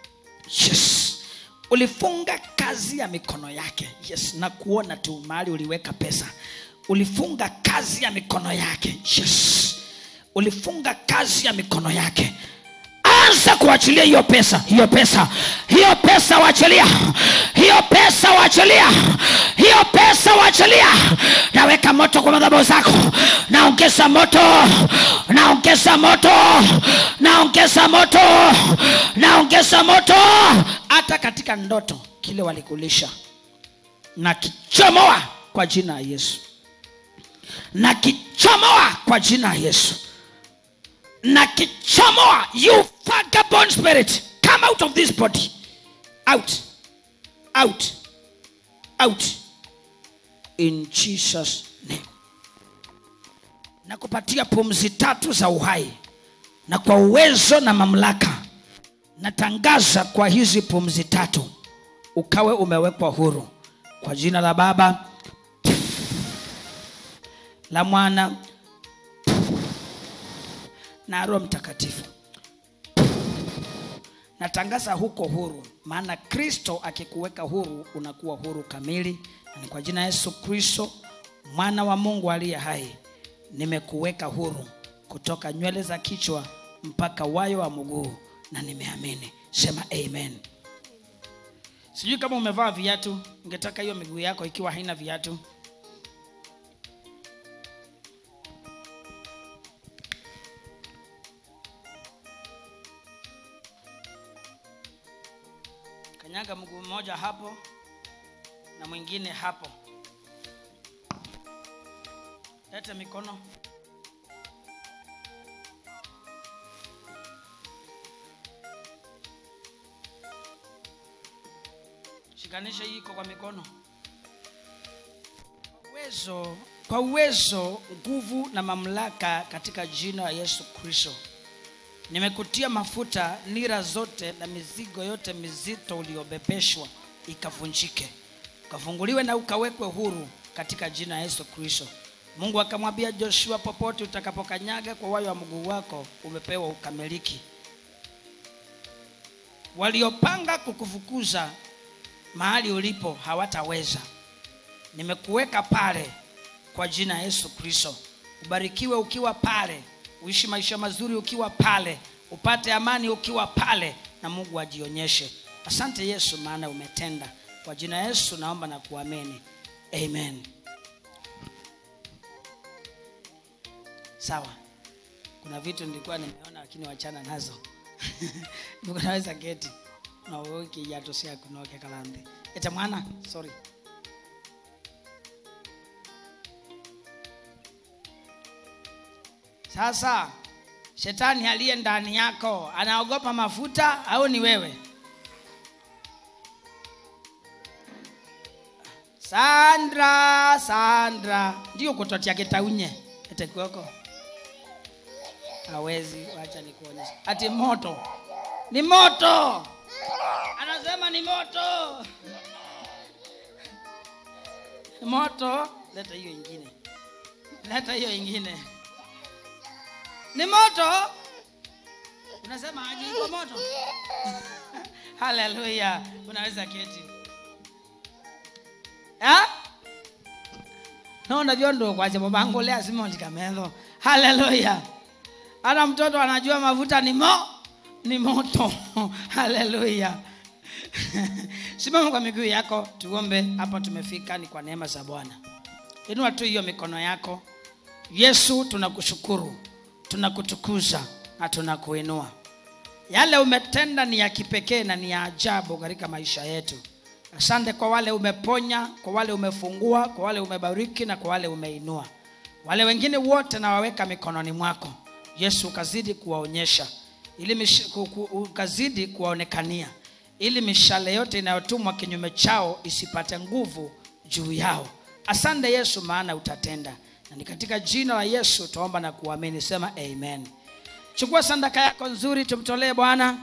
yes ulifunga kazi ya mikono yake yes na kuona tu mahali uliweka pesa ulifunga kazi ya mikono yake yes ulifunga kazi ya mikono yake anza kuachilia hiyo pesa hiyo pesa hiyo pesa wachilia hiyo pesa wachilia hiyo pesa wachilia naweka moto kwa madhabahu zako naongeza moto naongeza moto naongeza moto naongeza moto hata katika ndoto kile walikulisha na kichomoa kwa jina la yesu na kichomoa kwa jina la yesu na kichomoa you vagabond spirit come out of this body out out out in jesus name na kupatia pumzi tatu za uhai na kwa uwezo na mamlaka natangaza kwa hizi pumzi tatu ukawe umewekwa huru kwa jina la baba la mwana na roho mtakatifu natangaza huko huru maana kristo akikuweka huru unakuwa huru kamili na ni kwa jina la yesu kristo mwana wa mungu aliye hai nimekuweka huru kutoka nywele za kichwa mpaka wayo wa mguu na nimeamini sema amen sijui kama umevaa viatu ungetaka hiyo miguu yako ikiwa haina viatu kanyaga mguu mmoja hapo na mwingine hapo lete mikono shikanisha hii iko kwa mikono Kwa uwezo kwa uwezo nguvu na mamlaka katika jina la yesu kristo nimekutia mafuta nira zote na mizigo yote mizito uliobebeshwa ikavunjike ukafunguliwe na ukawekwe huru katika jina la yesu kristo mungu akamwambia joshua popote utakapokanyaga kwa wayo wa mguu wako umepewa ukamiliki waliopanga kukufukuza mahali ulipo hawataweza nimekuweka pale kwa jina la yesu kristo ubarikiwe ukiwa pale uishi maisha mazuri ukiwa pale upate amani ukiwa pale na mungu ajionyeshe asante yesu maana umetenda kwa jina la yesu naomba na kuamini amen sawa kuna vitu nilikuwa nimeona lakini wachana nazo naweza keti nawiki yatosia kunoke kalande eta mwana sorry sasa shetani aliye ndani yako anaogopa mafuta au ni wewe sandra sandra ndio kutotia kitaunye etekuoko hawezi wacha nikuonyesha ati moto ni moto anasema ni moto moto leta hiyo ingine leta hiyo ingine ni moto unasema aje iko moto haleluya unaweza keti Ha? nonda vyondo kwache mobangolea simondikametho haleluya hata mtoto anajua mafuta ni mo ni moto haleluya simama kwa miguu yako tuombe hapa tumefika ni kwa neema za bwana inua tu hiyo mikono yako yesu tunakushukuru tunakutukuza na tunakuinua yale umetenda ni ya kipekee na ni ya ajabu katika maisha yetu asante kwa wale umeponya kwa wale umefungua kwa wale umebariki na kwa wale umeinua wale wengine wote nawaweka mikononi mwako yesu ukazidi kuwaonyesha ili mish, ku, ku, ukazidi kuwaonekania ili mishale yote inayotumwa kinyume chao isipate nguvu juu yao asante yesu maana utatenda na ni katika jina la yesu tuomba na kuamini sema amen chukua sandaka yako nzuri tumtolee bwana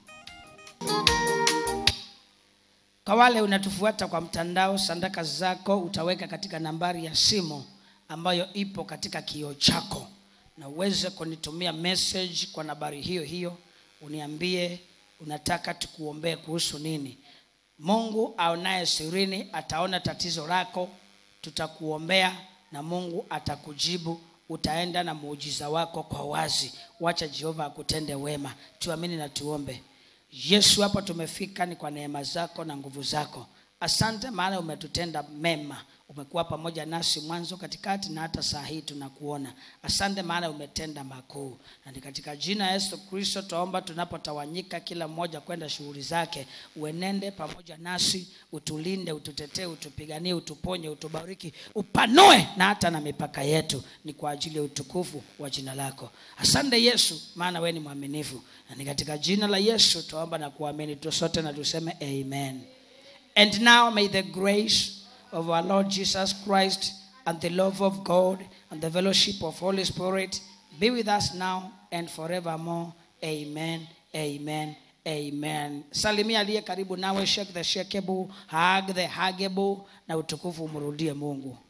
kwa wale unatufuata kwa mtandao sandaka zako utaweka katika nambari ya simu ambayo ipo katika kioo chako na uweze kunitumia message kwa nambari hiyo hiyo uniambie unataka tukuombee kuhusu nini mungu aonaye sirini ataona tatizo lako tutakuombea na mungu atakujibu utaenda na muujiza wako kwa wazi wacha jehova akutende wema tuamini na tuombe yesu hapa tumefika ni kwa neema zako na nguvu zako asante maana umetutenda mema umekuwa pamoja nasi mwanzo katikati na hata saa hii tunakuona asante maana umetenda makuu na ni katika jina ya yesu kristo twaomba tunapotawanyika kila mmoja kwenda shughuli zake uenende pamoja nasi utulinde ututetee utupiganie utuponye utubariki upanue na hata na mipaka yetu ni kwa ajili ya utukufu wa jina lako asante yesu maana we ni mwaminifu na ni katika jina la yesu twaomba na kuamini tusote na tuseme amen And now may the grace of our Lord Jesus Christ and the love of God and the fellowship of Holy Spirit be with us now and forevermore. Amen. Amen. Amen. Salimia aliye karibu nawe, shake the shakeable, hug the huggable, na utukufu umrudie Mungu.